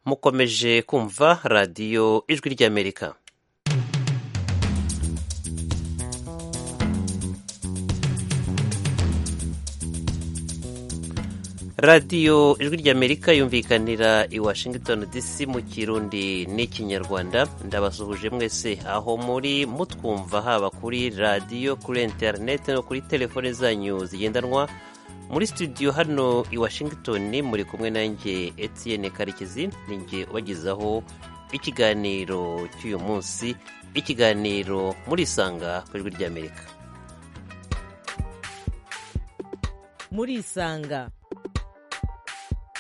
mukomeje kumva radiyo ijwi ry'amerika radiyo ijwi ry'amerika yumvikanira i washington dc mu kirundi n'ikinyarwanda ndabasuhuje mwese aho muri mutwumva haba kuri radiyo kuri interineti no kuri telefone zanyu zigendanwa muri studio hano i washington muri kumwe nanjye etienne karekezi ninjye ubagezaho ikiganiro cy'uyu munsi ikiganiro murisanga ku ijwi ry'amerika murisanga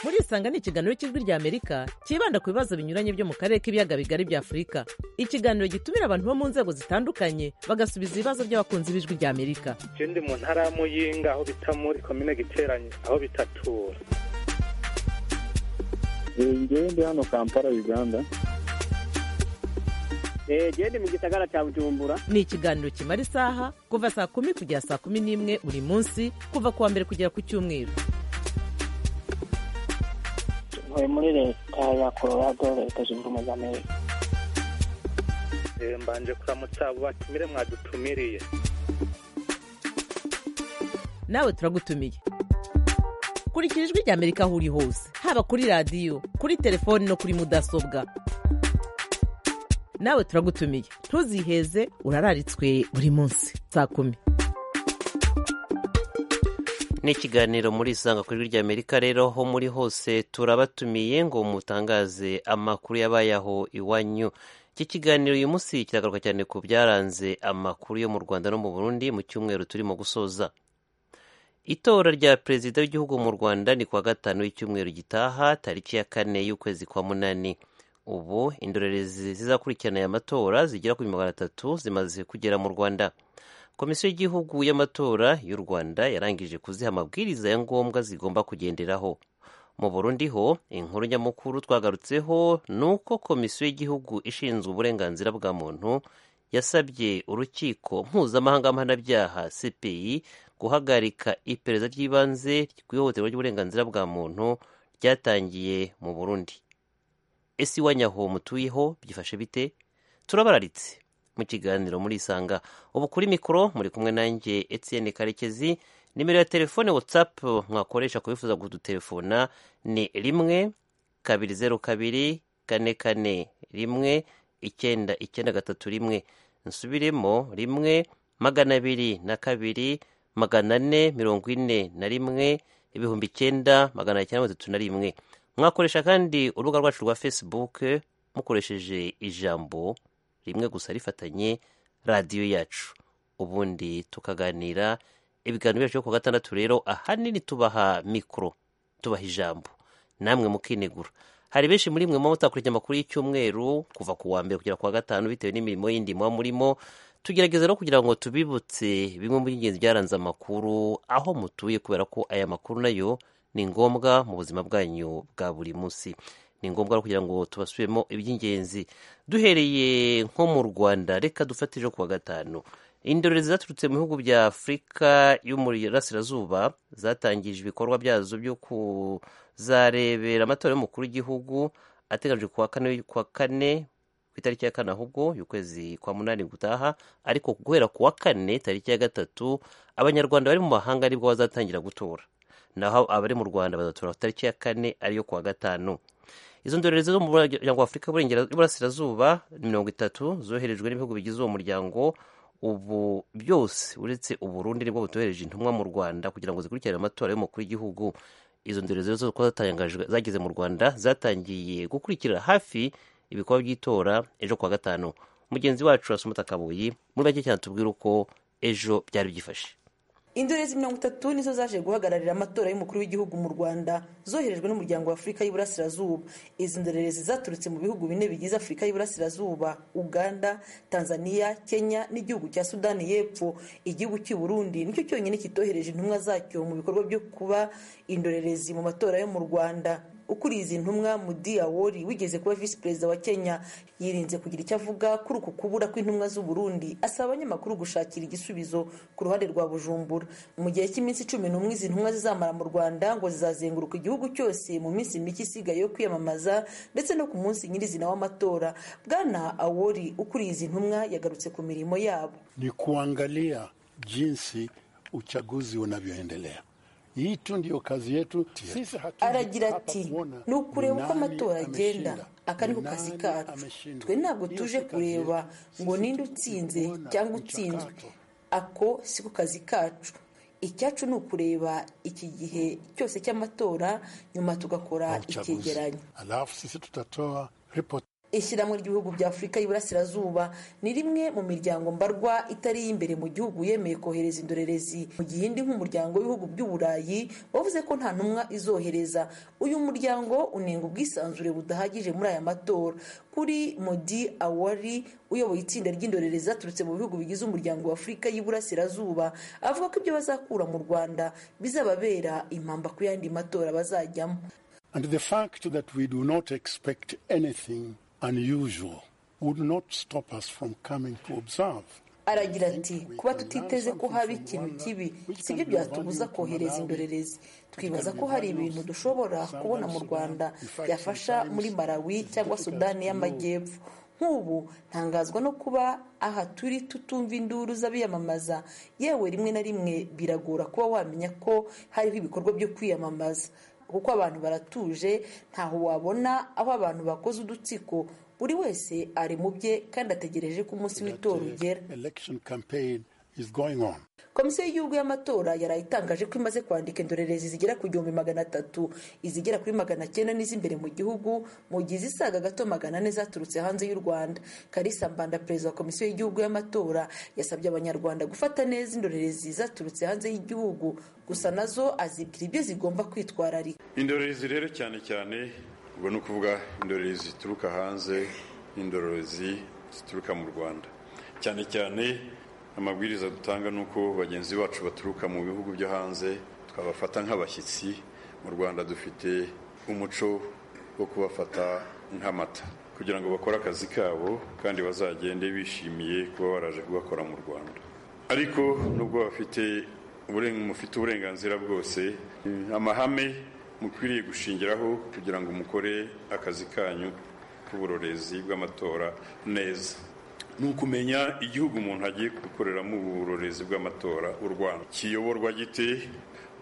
murisanga ni ikiganiro cy'ijwi ry'amerika cyibanda ku bibazo binyuranye byo mu karere k'ibiyaga bigari bya afurika ikiganiro gitumira abantu bo mu nzego zitandukanye bagasubiza ibibazo by'abakunzi b'ijwi ry'amerika je ndi mu ntara ya muyinga aho bita muri komine giteranye aho bitatura ngewe ndi hano kampala uganda genda mu gisagara cya bujumbura ni ikiganiro kimara isaha kuva saa kumi kugera saa kumi n'imwe buri munsi kuva ku wa mbere kugera ku cyumweru ntuye muri leta ya colorado leta zunze ubumwe za amerika Eh, mbanje kuramutsa abo batumire mwadutumiriye nawe turagutumiye kurikira ijwi ry'amerika aho uri hose haba kuri radiyo kuri telefoni no kuri mudasobwa nawe turagutumiye ntuziheze urararitswe buri munsi saa kumi ni ikiganiro muri isanga ku ijwi ry'amerika rero aho muri hose turabatumiye ngo mutangaze amakuru yabaye aho iwanyu iki kiganiro uyu munsi kiragaruka cyane ku byaranze amakuru yo mu rwanda no mu burundi mu cyumweru turimo gusoza itora rya perezida w'igihugu mu rwanda ni kuwa gatanu w'icyumweru gitaha tariki ya kane y'ukwezi kwa munani ubu indorerezi zizakurikirana aya matora zigera kuri magana atatu zimaze kugera mu rwanda komisiyo y'igihugu y'amatora y'u rwanda yarangije kuziha amabwiriza ya ngombwa zigomba kugenderaho mu burundi ho inkuru nyamukuru twagarutseho ni uko komisiyo y'igihugu ishinzwe uburenganzira bwa muntu yasabye urukiko mpuzamahanga mpanabyaha cpi guhagarika iperereza ry'ibanze ry'ihohoterwa ry'uburenganzira bwa muntu ryatangiye mu burundi ese iwanyaho mutuyeho byifashe bite turabararitse mu kiganiro murisanga ubu kuri mikoro muri kumwe nanjye etienne karekezi nimero ya telefone whatsapp mwakoresha kubifuza kudutelefona ni rimwe kabiri zeru kabiri kane kane rimwe icyenda icyenda gatatu rimwe nsubiremo rimwe magana abiri na kabiri magana ane mirongo ine na rimwe ibihumbi icyenda magana cyenda mirongo itatu na rimwe mwakoresha kandi urubuga rwacu rwa facebook mukoresheje ijambo rimwe gusa rifatanye radiyo yacu ubundi tukaganira ibiganiro byacu byo ku gatandatu rero ahanini tubaha mikoro tubaha ijambo namwe mukinegura hari benshi muri mwe muba mutakurikiye amakuru y'icyumweru kuva ku wa mbere kugera ku wa gatanu bitewe n'imirimo yindi muba murimo tugerageza no kugira ngo tubibutse bimwe mu by'ingenzi byaranze amakuru aho mutuye kubera ko aya makuru nayo ni ngombwa mu buzima bwanyu bwa buri munsi ni ngombwa rero kugira ngo tubasubiremo iby'ingenzi duhereye nko mu rwanda reka dufate ejo kuwa gatanu indorerezi zaturutse mu bihugu bya afurika y'umurasirazuba zatangije ibikorwa byazo byo kuzarebera amatora y'umukuru w'igihugu ateganyijwe kuwa kane kuwa kane ku itariki ya kane ahubwo y'ukwezi kwa munani gutaha ariko guhera kuwa kane tariki ya gatatu abanyarwanda bari mu mahanga nibwo bazatangira gutora naho abari mu rwanda bazatora tariki ya kane ariyo kuwa gatanu izo ndorerezi zo mu muryango wa afurika y'uburasirazuba mirongo itatu zoherejwe n'ibihugu bigize uwo muryango ubu byose uretse uburundi nibwo butohereje intumwa mu rwanda kugira ngo zikurikirane amatora y'umukuru w'igihugu izo ndorerezi zose ko zageze mu rwanda zatangiye gukurikira hafi ibikorwa by'itora ejo kuwa gatanu mugenzi wacu asumata kabuyi muri make cyane tubwira uko ejo byari byifashe indorerezi mirongo itatu nizo zaje guhagararira amatora y'umukuru w'igihugu mu rwanda zoherejwe n'umuryango wa afurika y'uburasirazuba izi ndorerezi zaturutse mu bihugu bine bigize afurika y'uburasirazuba uganda tanzania kenya n'igihugu cya sudani y'epfo igihugu cy'u burundi nicyo cyonyine kitohereje intumwa zacyo mu bikorwa byo kuba indorerezi mu matora yo mu rwanda ukuriye izi ntumwa mudi awori wigeze kuba visi perezida wa kenya yirinze kugira icyo avuga kuri uku kubura kw'intumwa z'u burundi asaba abanyamakuru gushakira igisubizo ku ruhande rwa bujumbura mu gihe cy'iminsi cumi n'umwe izi ntumwa zizamara mu rwanda ngo zizazenguruka igihugu cyose mu minsi mike isigaye yo kwiyamamaza ndetse no ku munsi nyirizina w'amatora bwana awori ukuriye izi ntumwa yagarutse ku mirimo yabo ni kuangalia jinsi uchaguzi unavyoendelea. Hii tu ndio kazi yetu sisi. hatu- aragira hapa ati kuona ni ukureba uko nani amatora agenda ameshinda, aka ni ku nani kazi kacu ameshinda. twe ntabwo Hiyo tuje si kazi kureba yetu. ngo Sisi ninde tu- utsinze kuona cyangwa utsinzwe mchakato. ako si ku kazi kacu icyacu ni ukureba iki gihe cyose cy'amatora nyuma tugakora wa uchaguzi. icyegeranyo Alafu sisi tutatoa ripoti ishyirahamwe ry'ibihugu bya afurika y'iburasirazuba ni rimwe mu miryango mbarwa itari iy'imbere mu gihugu yemeye kohereza indorerezi mu gihe indi nk'umuryango w'ibihugu by'uburayi wavuze ko nta ntumwa izohereza uyu muryango unenga ubwisanzure budahagije muri aya matora kuri modi awari uyoboye itsinda ry'indorerezi zaturutse mu bihugu bigize umuryango wa afurika y'iburasirazuba avuga ko ibyo bazakura mu rwanda bizababera impamba ku yandi matora bazajyamo and the fact that we do not expect anything unusual would not stop us from coming to observe aragira ati kuba tutiteze ko haba ikintu kibi si byo byatubuza kohereza indorerezi twibaza ko hari ibintu dushobora kubona mu rwanda byafasha muri malawi cyangwa sudani y'amajyepfo nk'ubu ntangazwa no kuba aha turi tutumva induru z'abiyamamaza yewe rimwe na rimwe biragora kuba wamenya ko hariho ibikorwa byo kwiyamamaza kuko abantu baratuje ntaho wabona aho abantu bakoze udutsiko buri wese ari mu bye kandi ategereje ko umunsi that w'itora ugera uh, election campaign is going on. komisiyo y'igihugu y'amatora yaraye itangaje ko imaze kwandika indorerezi zigera ku gihumbi magana atatu izigera kuri magana cyenda n'iz'imbere mu gihugu mu gihe izisaga gato magana ane zaturutse hanze y'u rwanda karisa mbanda perezida wa komisiyo y'igihugu y'amatora yasabye abanyarwanda gufata neza indorerezi zaturutse hanze y'igihugu gusa nazo azibwira ibyo zigomba kwitwararika indorerezi rero cyane cyane ubwo ni ukuvuga indorerezi zituruka hanze n'indorerezi zituruka mu rwanda cyane cyane amabwiriza dutanga ni uko bagenzi bacu baturuka mu bihugu byo hanze twabafata nk'abashyitsi mu rwanda dufite umuco wo kubafata nk'amata kugira ngo bakore akazi kabo kandi bazagende bishimiye kuba baraje kugakora mu rwanda ariko nubwo bafite uburen- mufite uburenganzira bwose eh, amahame mukwiriye gushingiraho kugira ngo mukore akazi kanyu k'uburorezi bw'amatora neza ni ukumenya igihugu umuntu agiye gukoreramo uburorezi bw'amatora u rwanda kiyoborwa gite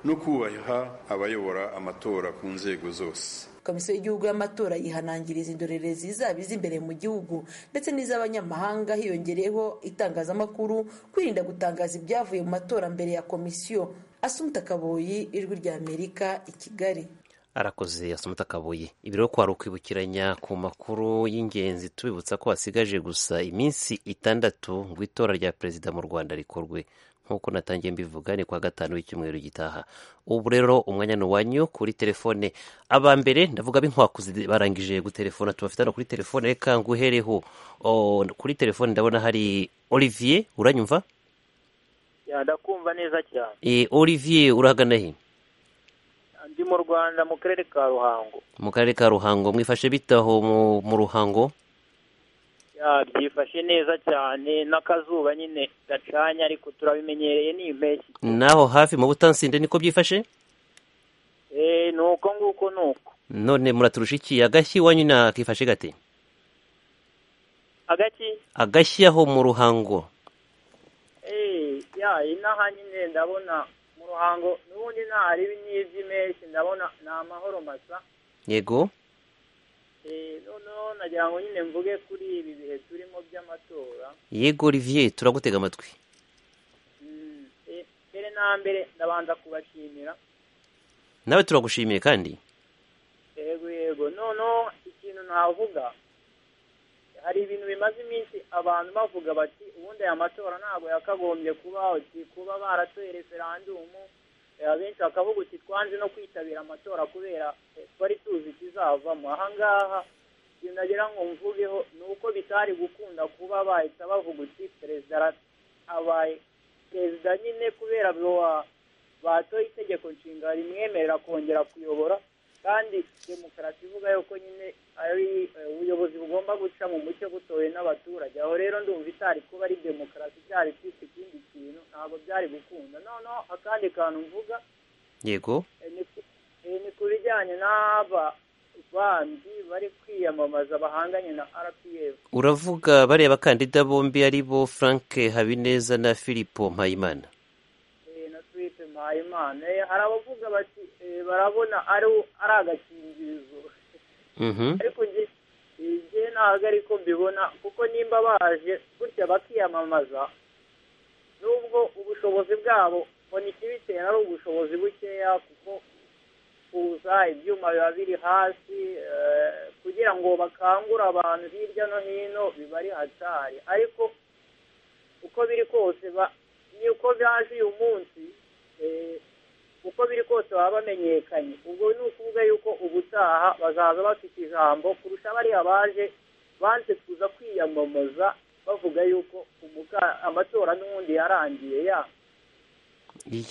no kubaha abayobora amatora ku nzego zose komisiyo y'igihugu y'amatora yihanangiriza indorerezi zaba iz'imbere mu gihugu ndetse n'iz'abanyamahanga hiyongereyeho itangazamakuru kwirinda gutangaza ibyavuye mu matora mbere ya komisiyo asumta kaboyi ijwi rya amerika i kigali arakoze asomata kabuye ibi rero kwari ukwibukiranya ku makuru y'ingenzi tubibutsa ko hasigaje gusa iminsi itandatu ngo itora rya perezida mu rwanda rikorwe nk'uko natangiye mbivuga ni kwa gatanu w'icyumweru gitaha ubu rero umwanya ni uwanyu kuri telefone aba mbere ndavuga b'inkwakuzi barangije gutelefona tubafite hano kuri telefone reka nguhereho O, kuri telefone ndabona hari olivier uranyumva ya ndakumva neza cyane e, olivier urahagana he ndi mu rwanda mu karere ka ruhango mu karere ka ruhango mwifashe bitaho mu- mu ruhango ya byifashe neza cyane n'akazuba nyine gacanye ariko turabimenyereye ni impeshyi naho hafi mu butansinde niko byifashe eh ni uko nguko ni uko none muraturusha iki agashyi iwanyu nakifashe gate agaki agashyi aho mu ruhango eh ya inaha nyine ndabona mu ruhango n'ubundi ntahari n'iby'impeshyi ndabona ni amahoro masa yego eh noneho nagira ngo nyine mvuge kuri ibi bihe turimo by'amatora yego olivier turagutega amatwi Mm, eh, mbere na mbere ndabanza kubashimira nawe turagushimiye kandi yego yego noneho ikintu navuga hari ibintu bimaze iminsi abantu bavuga bati ubundi aya matora ntabwo yakagombye kubaho uti kuba baratoye referandumu eh, abenshi bakavuga uti twanze no kwitabira amatora kubera eh, twari tuzi ikizavamo ahangaha ikintu nagira ngo mvugeho ni uko bitari gukunda kuba bahita bavuga uti perezida ara- abaye perezida nyine kubera bo- batoye itegeko nshinga rimwemerera kongera kuyobora kandi demokarasi ivuga yuko nyine ari eh, ubuyobozi bugomba guca mu mucyo butowe n'abaturage aho rero ndumva itari kuba ari demokarasi byari kwitwa ikindi kintu ntabwo byari gukunda noneho akandi kantu mvuga yego eh, ni ku- eh, ni ku bijyanye n'aba bandi bari kwiyamamaza bahanganye na rpf uravuga bariya bakandida bombi ari bo frank habineza na filipo mpayimana Eh, na twite mpayimana Eh, hari abavuga bati eh, barabona ari ari agakingirizo Mhm. ariko njye eh, njye ntabwo ariko mbibona kuko nimba baje gutya bakiyamamaza nubwo ubushobozi bwabo mbona ikibitera ari ubushobozi bukeya kuko kuza ibyuma biba biri hasi eh, kugira ngo bakangure abantu hirya no hino biba ari hatari ariko uko biri kose ba- niko byaje uyu munsi eh, uko biri kose baba bamenyekanye ubwo ni ukuvuga yuko ubutaha bazaza bafite ijambo kurusha bariya baje banze kuza kwiyamamaza bavuga yuko umuka- amatora n'ubundi yarangiye ya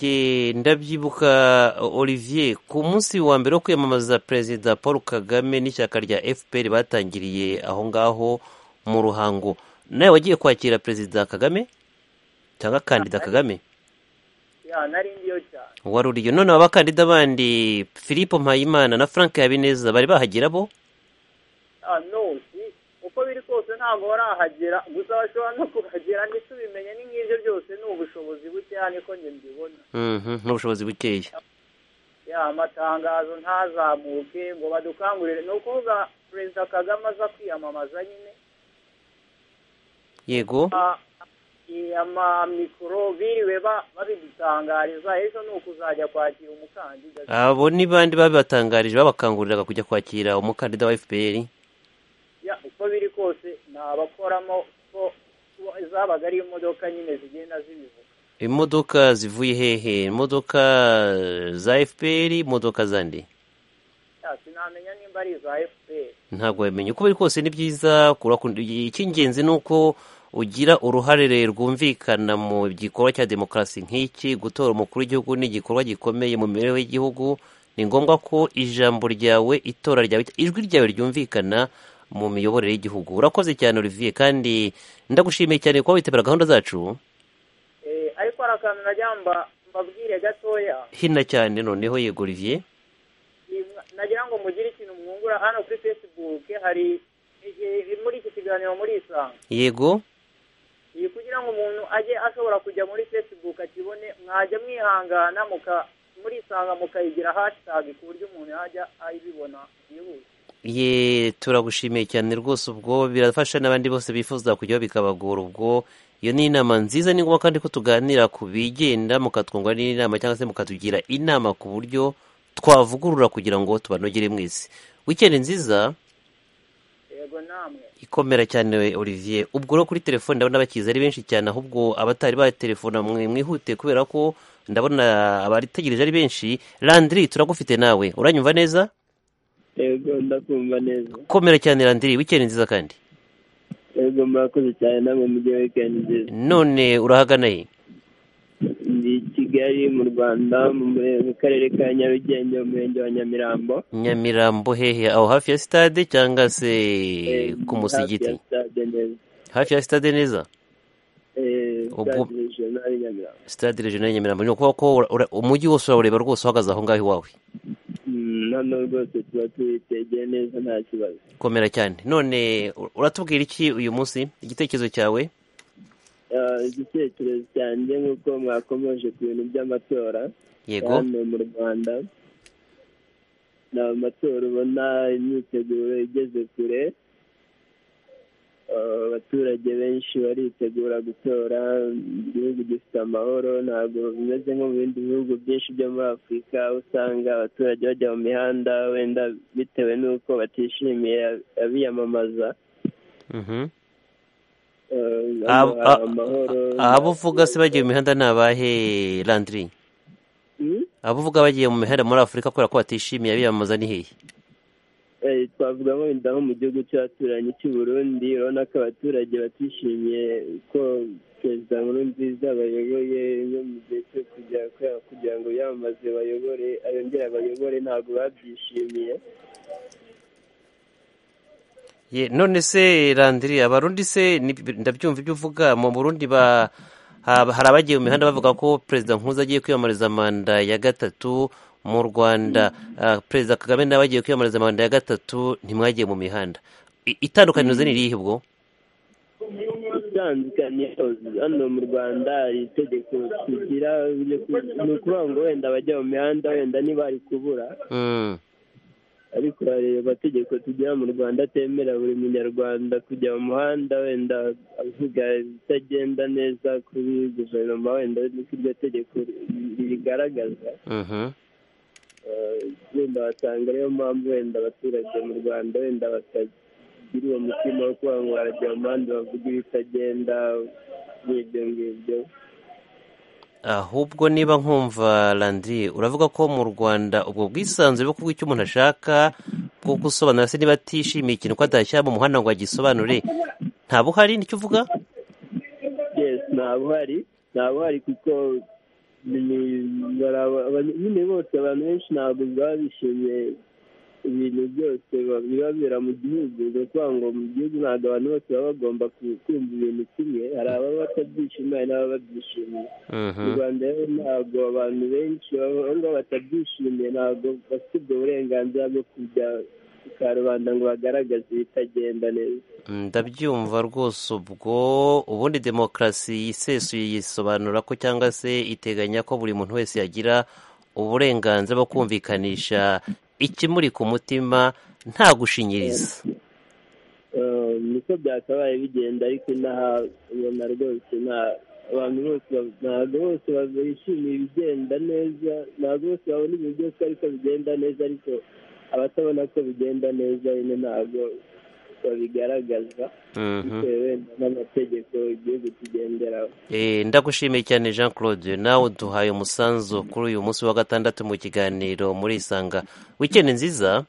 ye ndabyibuka olivier ku munsi wa mbere wo kwiyamamaza perezida paul kagame n'ishyaka rya fpr batangiriye aho ngaho mu ruhango nawe wagiye kwakira perezida kagame cyangwa kandida kagame ya nari ndiyo cyane wari uriyo none aba bakandida bandi philippe mpayimana na frank habineza bari bahagera bo Ah, no si uko biri kose ntabwo barahagera gusa bashobora no kuhagera ntitubimenye ni nk'ibyo byose ni ubushobozi bukeya niko njye mbibona Mhm, n'ubushobozi bukeya ya amatangazo ntazamuke ngo badukangurire ni ukuvuga perezida kagame aza kwiyamamaza nyine yego Ah, eh, amamikoro biriwe ba- babidutangariza ejo ni ukuzajya kwakira umukandida abo ni bandi babibatangarije babakanguriraga kujya kwakira umukandida wa fpr Ya, uko biri kose ni abakoramo ko ko zabaga ari imodoka nyine zigenda zibivuga imodoka zivuye hehe imodoka eh, za fpr imodoka zandi Ya, sinamenya nimba ari iza fpr ntabwo wabimenya uko biri kose ni byiza kurakunda icy'ingenzi ni uko ugira uruhare rwumvikana mu gikorwa cya demokarasi nk'iki gutora umukuru w'igihugu ni igikorwa gikomeye mu mibereho y'igihugu ni ngombwa ko ijambo ryawe itora ryawe ijwi ryawe ryumvikana mu miyoborere y'igihugu urakoze cyane olivier kandi ndagushimiye cyane kuba witabira gahunda zacu Eh, ariko hari akantu najya mba- mbabwire gatoya hina cyane noneho yego olivier Ni- nagira ngo mugire ikintu mwungura hano kuri facebook hari eh, muri iki kiganiro muri isanga yego Iyi kugira ngo umuntu ajye ashobora kujya muri facebook akibone mwajya mwihangana muka murisanga mukayigira hashtag ku buryo umuntu yajya ayibibona byihuse ye turagushimiye cyane rwose ubwo birafasha n'abandi bose bifuza kujyaho bikabagora ubwo iyo ni inama nziza ni ngombwa kandi ko tuganira ku bigenda mukatwungura n'inama cyangwa se mukatugira inama ku buryo twavugurura kugira ngo tubanogere mwese wikendi nziza yego namwe ikomera cyane we, olivier ubwo rero kuri telefone ndabona bakize ari benshi cyane ahubwo abatari batelefona mwe mwihute kubera ko ndabona abaritegereje ari benshi landry turagufite nawe uranyumva neza yego ndakumva neza komera cyane landry wikendi nziza kandi yego murakoze cyane namwe mujye weekend nziza none urahagana he ndi i kigali mu rwanda mu mure- mu karere ka nyarugenge mu murenge wa nyamirambo nyamirambo hehe aho hafi ya sitade cyangwa se Eh, hafi ku ya musigiti stade neza hafi ya sitade neza Eh, Ubwo- stade regional nyamirambo sitade regional ya nyamirambo ni ukuvuga ko ura- ura- umujyi wose urawureba rwose uhagaze aho ngaho iwawe Mm, hano rwose tuba tubitegeye neza nta kibazo komera cyane none u- uratubwira iki uyu munsi igitekerezo cyawe Eh, igitekerezo cyanjye nk'uko mwakomeje ku bintu by'amatora yego hano mu rwanda ni amatora ubona imyiteguro igeze kure Eh, abaturage benshi baritegura gutora igihugu gifite amahoro ntabwo bimeze nko mu bindi bihugu byinshi byo muri afurika aho usanga abaturage bajya mu mihanda wenda bitewe n'uko batishimiye abiyamamaza Mhm. Eh, hano Ab- hari a- amahoro a- abo uvuga se bagiye mu mihanda ni abahe landry Hmm? abo uvuga bagiye mu mihanda muri afurika kubera ko batishimiye abiyamamaza ni hehe Eh, twavugamo wenda nko mu gihugu cy'abaturanyi cy'u Burundi urabona ko abaturage batishimiye ko perezida Nkurunziza bayoboye no mu gihe cyo kugira kugira ngo yamaze bayobore ayongera bayobore ntabwo babyishimiye Ye, none se Landry abarundi se ni- ndabyumva ibyo uvuga mu Burundi ba haba- hari abagiye mu mihanda bavuga ko perezida Nkuza agiye kwiyamamariza manda ya gatatu mu Rwanda Ah, perezida Kagame nawe agiye kwiyamamariza manda ya gatatu ntimwagiye mu mihanda I- itandukanirizo ni irihe ubwo itandukaniro hano mu rwanda hari itegeko tugira ryo ku- ni ukuvuga ngo wenda abajya mu mihanda wenda ntibari kubura Mm. ariko hari amategeko tugira mu rwanda atemera buri munyarwanda kujya mu muhanda wenda avuga ibitagenda neza kuri guverinoma wenda niko iryo tegeko rigaragaza Mhm. Eh, wenda wasanga ariyo mpamvu wenda abaturage mu rwanda wenda batagira uwo mutima wo kuba ngo barajya mu muhanda bavuga ibitagenda n'ibyo ngibyo ahubwo niba nkumva Landry uravuga ko mu Rwanda ubwo bwisanzure bwo kuvuga icyo umuntu ashaka bwo gusobanura se niba atishimiye ikintu ko atashyira mu muhanda ngo agisobanure nta buhari nicyo uvuga yes nta buhari nta buhari kuko ni- bara- aba- nyine bose abantu benshi ntabwo baba bishimiye ibintu byose ba- bibabera mu gihugu ni ukuvuga ngo mu gihugu ntabwo abantu bose baba bagomba ku- kumva ibintu kimwe hari ababa batabyishimiye hari n'ababa babyishimiye mu Mhm. rwanda rero ntabwo abantu benshi baba aho ngaho batabyishimiye ntabwo bafite ubwo burenganzira bwo kujya ku karubanda ngo bagaragaze ibitagenda neza ndabyumva rwose ubwo ubundi demokarasi yisesuye yisobanura ko cyangwa se iteganya ko buri muntu wese yagira uburenganzira bwo kumvikanisha ikimuri ku mutima nta gushinyiriza Eh, niko byakabaye bigenda ariko inaha ubona rwose nta abantu bose ba- ntabwo bose ba- bishimiye ibigenda neza ntabwo bose babona ibintu byose ariko bigenda neza ariko abatabona ko bigenda neza nyine ntabwo babigaragaza Mhm. bitewe wenda n'amategeko igihugu kigenderaho Eh, ndagushimiye cyane jean claude nawe uduhaye umusanzu kuri uyu munsi wa gatandatu mu kiganiro muri isanga wikendi nziza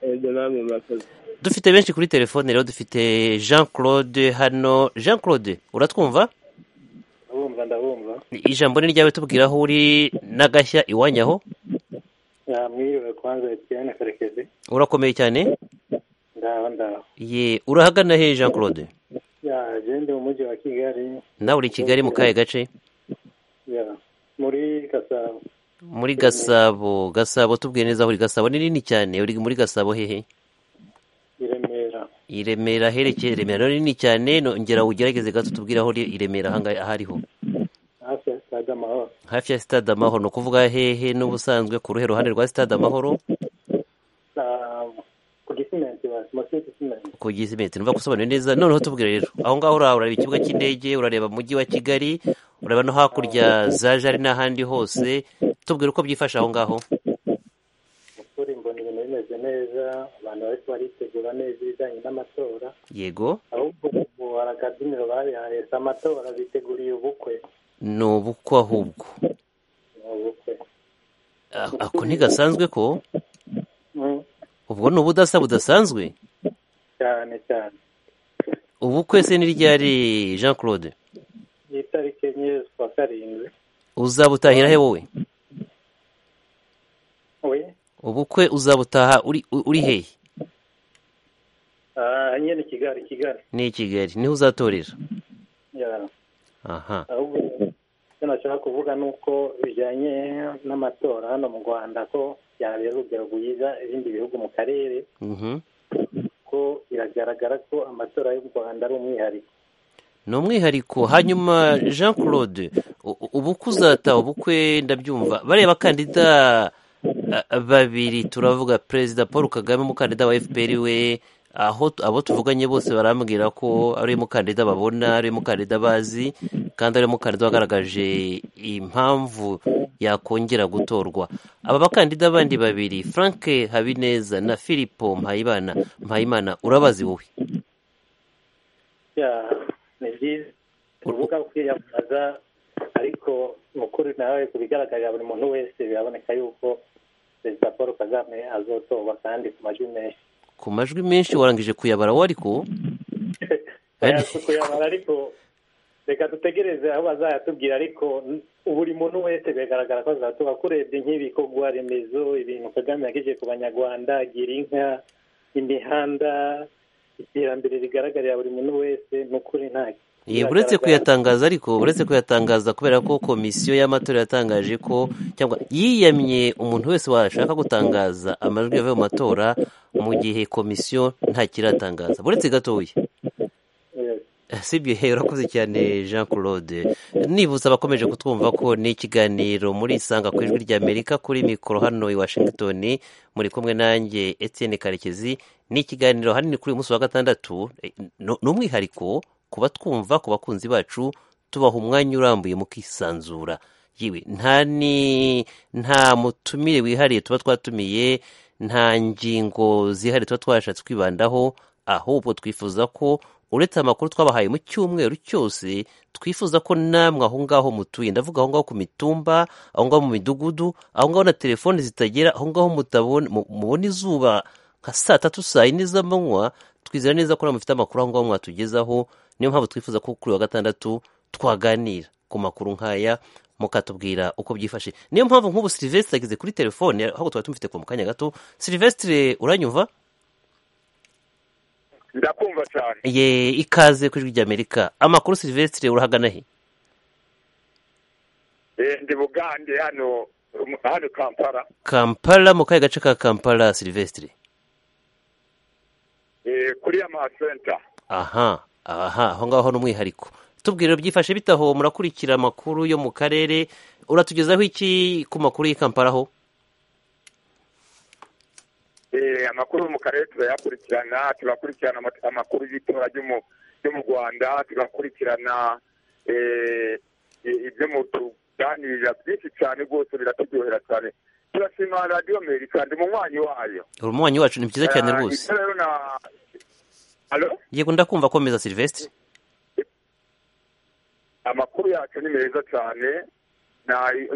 ebyo namwe murakoze dufite benshi kuri telefone rero dufite jean claude hano jean claude uratwumva ndabumva ndabumva ijambo ni ryawe tubwira aho uri n'agashya iwanyu aho mwiriwe kwanza etiyene karekezi urakomeye cyane ndaho ndaho ye urahagana he jean claude ya gende mu mujyi wa kigali nawe uri i kigali mu kahe gace ya muri gasabo muri gasabo gasabo tubwire neza aho uri gasabo ni nini cyane uri muri gasabo hehe i remera i remera herekeye remera ni nini cyane nongera ugerageze gato tubwire aho uri i remera ahangaha aho ariho hafi ya sitade amahoro hafi ya sitade amahoro ni ukuvuga hehe n'ubusanzwe ku ruhe ruhande rwa sitade amahoro Ah, ku gisimenti basi munsi y'igisimenti ku gisimenti numva gusobanura neza noneho tubwire rero aho ngaho uraha urareba ikibuga cy'indege urareba umujyi wa kigali urareba no hakurya za jari n'ahandi hose tubwire uko byifashe aho ngaho ukuri mbona ibintu bimeze neza abantu bariko baritegura neza ibijanye n'amatora yego ahubwo ubu hari akabyiniro babihaye si amatora biteguriye ubukwe ni ubukwe ahubwo Ni ubukwe Ah, ako ntigasanzwe ko Mm, ubwo ni ubudasa budasanzwe cyane cyane ubukwe se ni ryari jean claude iyi tariki enye z'ukwa karindwi uzabutahira he wowe we ubukwe uzabutaha uri uri hehe ah, nyine kigali kigali ni i kigali niho uzatorera Ya, aha ahubwo icyo nashaka kuvuga ni uko bijyanye n'amatora hano mu rwanda ko yabera urugero rwiza ibindi bihugu mu karere Mhm. ko biragaragara ko amatora y'u rwanda ari umwihariko ni umwihariko hanyuma jean claude u- u- ubukwe uzataha ubukwe ndabyumva bariya bakandida a- babiri turavuga perezida paul kagame umukandida wa fpr we aho tu- abo tuvuganye bose barambwira ko ari umukandida babona ari umukandida bazi kandi ari umukandida wagaragaje impamvu yakongera gutorwa aba bakandida bandi babiri frank habineza na filipo mpayimana mpayimana urabazi wowe Ya, ni byiza kuvuga kwiyamamaza ariko mu kuri nawe ku bigaragarira buri muntu wese biraboneka yuko perezida paul kagame azotorwa kandi ku majwi menshi ku majwi menshi warangije kuyabara we ariko Aya si kuyabara ariko reka dutegereze aho bazayatubwira ariko buri muntu wese biragaragara ko azatuba kurebye nk'ibikorwa remezo ibintu kagame yagejeje ku banyarwanda agira inka imihanda iterambere rigaragarira buri muntu wese ni ukuri ntacyo uretse kuyatangaza ariko uretse kuyatangaza kubera ko komisiyo y'amatora yatangaje ko cyangwa yiyamye umuntu wese washaka gutangaza amajwi yavuye mu matora mu gihe komisiyo ntakiratangaza uretse gatoya sibyo he urakoze cyane jean claude nibutsa abakomeje kutwumva ko ni ikiganiro muri isanga ku ijwi ry'amerika kuri mikoro hano i washington muri kumwe nanjye Etienne karekezi ni ikiganiro hanini kuri uyu munsi wa gatandatu ni umwihariko kuba twumva ku bakunzi bacu tubaha umwanya urambuye mukisanzura yewe nta ni nta mutumire wihariye tuba twatumiye nta ngingo zihariye tuba twashatse kwibandaho ahubwo twifuza ko uretse amakuru twabahaye mu cyumweru cyose twifuza ko namwe aho ngaho mutuye ndavuga aho ngaho ku mitumba aho ngaho mu midugudu aho ngaho na telefoni zitagera aho ngaho mubona izuba nka saa tatu saa yine z'amanywa twizera neza ko mufite amakuru aho ngaho mwatugezaho niyo mpamvu twifuza ko kuri wa gatandatu twaganira ku makuru nk'aya mukatubwira uko byifashe niyo mpamvu nk'ubu silivesitire ageze kuri telefone ahubwo tuba tumufite ku kanya gato silivesitire uranyumva ndakumva cyane ye ikaze ku ijwi ry'amerika amakuru silivesitire urahagana he ndi bugande hano hano kampala kampala mu kahe gace ka kampala silivesitire kuri amasenta aha aha aho ngaho ni umwihariko tubwire byifashe bitaho murakurikira amakuru yo mu karere uratugezaho iki ku makuru y'i kampala ho amakuru yo mu karere turayakurikirana turakurikirana amakuru y'itora ryo mu rwanda turakurikirana ibyo mutuganirira byinshi cyane rwose biraturyohera cyane turashima radiyo amerika ndi munywanyi wayo umunywanyi wacu ni byiza cyane rwose yego ndakumva komeza silivesitire amakuru yacu ni meza cyane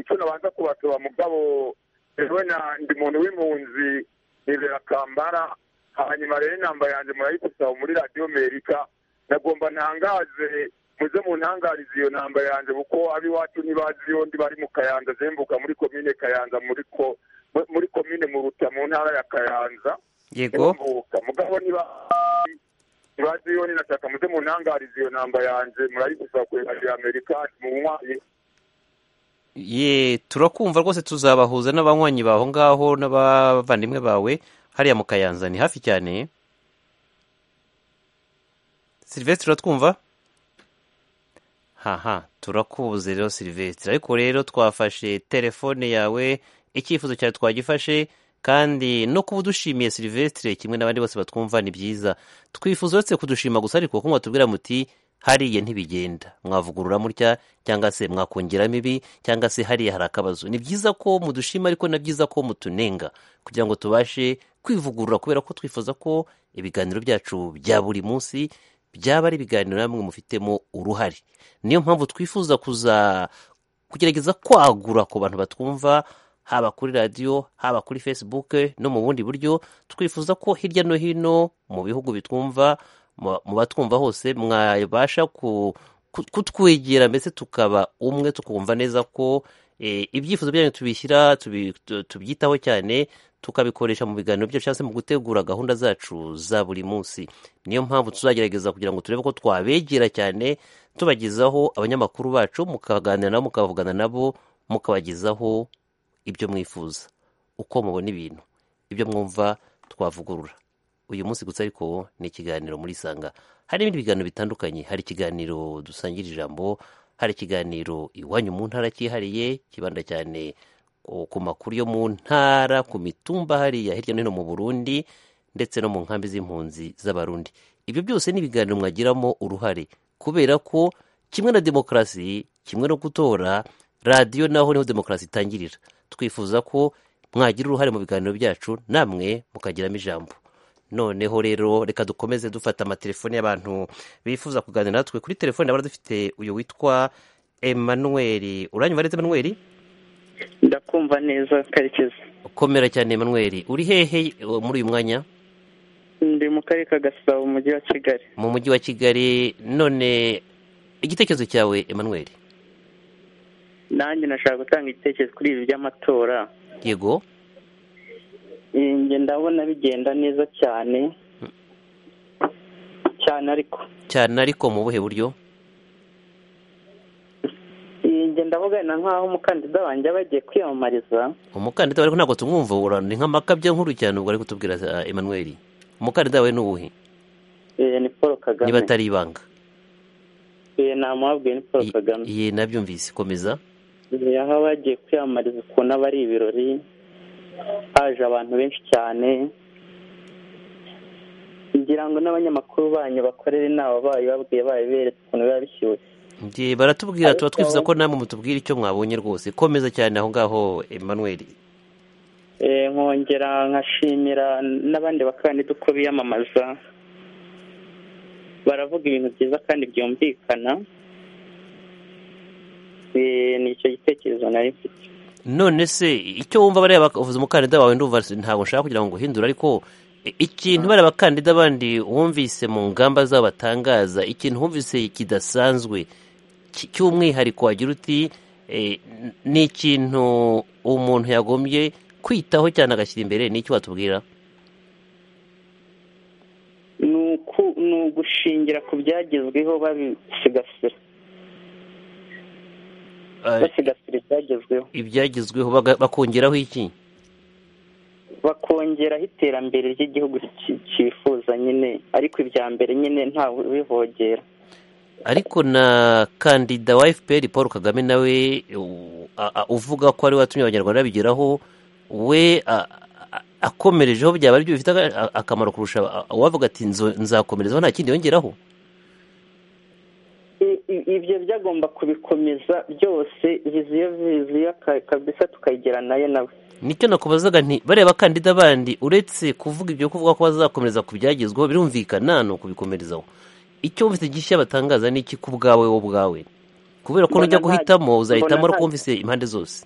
icyo nabanza kubasaba mugabo ewe ndi muntu w'impunzi nibera kambara hanyuma rero inamba yanjye murayigusaba muri radiyo amerika nagomba ntangaze muze mu ntangarizi iyo namba yanjye kuko ab'iwacu ntibazi iyo ndi bari mu kayanza zembuka muri komine kayanza muri ko muri komine muruta mu ntara ya kayanza yego mugabo niba ntibazi iyo ninashaka muze mu ntangarizi iyo namba yanjye murayigusaba kuri radiyo amerika mu nywanyi ye turakumva rwose tuzabahuza n'abanywanyi baho ngaho n'abavandimwe bawe hariya mu kayanza ni hafi cyane silivesitire turatwumva haha turakubuze rero silivesitire ariko rero twafashe telefone yawe icyifuzo cyawe twagifashe kandi no kuba udushimiye silivesitire kimwe n'abandi bose batwumva ni byiza twifuza uretse kudushima gusa ariko kuko mwatubwira muti hariya ntibigenda mwavugurura mutya cyangwa se mwakongeramo ibi cyangwa se hariya hari akabazo ni byiza ko mudushima ariko na byiza ko mutunenga kugira ngo tubashe kwivugurura kubera ko twifuza ko ibiganiro byacu bya buri munsi byaba ari ibiganiro namwe mufitemo uruhare niyo mpamvu twifuza kuza kugerageza kwagura ku bantu batwumva haba kuri radiyo haba kuri fesibuke no mu bundi buryo twifuza ko hirya no hino mu bihugu bitwumva mu batwumva hose mwabasha kutwegera mbese tukaba umwe tukumva neza ko ibyifuzo byanyu tubishyira tubyitaho cyane tukabikoresha mu biganiro byacu cyangwa se mu gutegura gahunda zacu za buri munsi niyo mpamvu tuzagerageza kugira ngo turebe ko twabegera cyane tubagezaho abanyamakuru bacu mukaganira nabo mukavugana nabo mukabagezaho ibyo mwifuza uko mubona ibintu ibyo mwumva twavugurura uyu munsi gusa ariko ni ikiganiro muri isanga hari ibindi biganiro bitandukanye hari ikiganiro dusangira ijambo hari ikiganiro iwanyu mu ntara cyihariye kibanda cyane ku makuru yo mu ntara ku mitumba hariya hirya no hino mu burundi ndetse no mu nkambi z'impunzi z'abarundi ibyo byose ni ibiganiro mwagiramo uruhare kubera ko kimwe na demokarasi kimwe no gutora radiyo naho niho demokarasi itangirira twifuza ko mwagira uruhare mu biganiro byacu namwe mukagiramo ijambo noneho rero reka dukomeze dufata amatelefoni y'abantu bifuza kuganira natwe kuri telefoni ndabona dufite uyu witwa emanuweli uranyumva neza emanuweli ndakumva neza karekezi ukomera cyane emanuweli uri hehe muri uyu mwanya ndi mu karere ka gasabo mu mujyi wa kigali mu mujyi wa kigali none igitekerezo cyawe Emmanuel nanjye nashaka gutanga igitekerezo kuri ibi by'amatora yego njye ndabona bigenda neza cyane cyane ariko cyane ariko mu buhe buryo njye ndavugana nk'aho umukandida wanjye aba yagiye kwiyamamariza umukandida ariko ntabwo tumwumva ubura ni nk'amakabya nkuru cyane ubwo ari kutubwira eh, Emmanuel umukandida we ni uwuhe eh, ni paul kagame niba atari ibanga Eh, namuhabwiye ni paul kagame ye nabyumvise komeza Eh, aho aba yagiye kwiyamamariza ukuntu aba ari ibirori haje abantu benshi cyane ngira ngo n'abanyamakuru banyu bakorere inama bayo babwiye bayo beretse ukuntu biba bishyushye Njye baratubwira tuba twifuza ko namwe mutubwira icyo mwabonye rwose komeza cyane aho ngaho Emmanuel Eh, nkongera nkashimira n'abandi bakandida uko biyamamaza baravuga ibintu byiza kandi byumvikana Eh, ni icyo gitekerezo nari mfite none se icyo wumva bariya bavuze umukandida wawe ndumva ntabwo nshaka kugira ngo nguhindure ariko i- ikintu bariya bakandida bandi wumvise mu ngamba zabo batangaza ikintu wumvise kidasanzwe ki- cy'umwihariko wagira uti eh, n- ni ikintu umuntu yagombye kwitaho cyane agashyira imbere ni icyo watubwira ni uku- ni ugushingira ku byagezweho babisigasira Eh, basigasira ibyagezweho ibyagezweho baga- bakongeraho iki bakongeraho iterambere ry'igihugu ki- cyifuza nyine ariko ibya mbere nyine ntawe ubivogera ariko na kandida wa fpr paul kagame nawe u- a- a- uvuga ko ari we watumye abanyarwanda babigeraho we a- a- akomerejeho byaba ari byo bifite aga- a- akamaro kurusha a- uwavuga ati "Nzo- nzakomerezaho nta kindi yongeraho I- i- ibyo byagomba kubikomeza byose viziyo viziyo ka- kabisa tukayigera nayo nawe nicyo nakubazaga nti bariya bakandida bandi uretse kuvuga ibyo kuvuga ko bazakomereza ku byagezweho birumvikana ni ukubikomerezaho icyo wumvise gishya batangaza ni iki ku bwawe wowe ubwawe kubera ko Mbona nujya nta- guhitamo uzahitamo mbona ariko nta- wumvise impande zose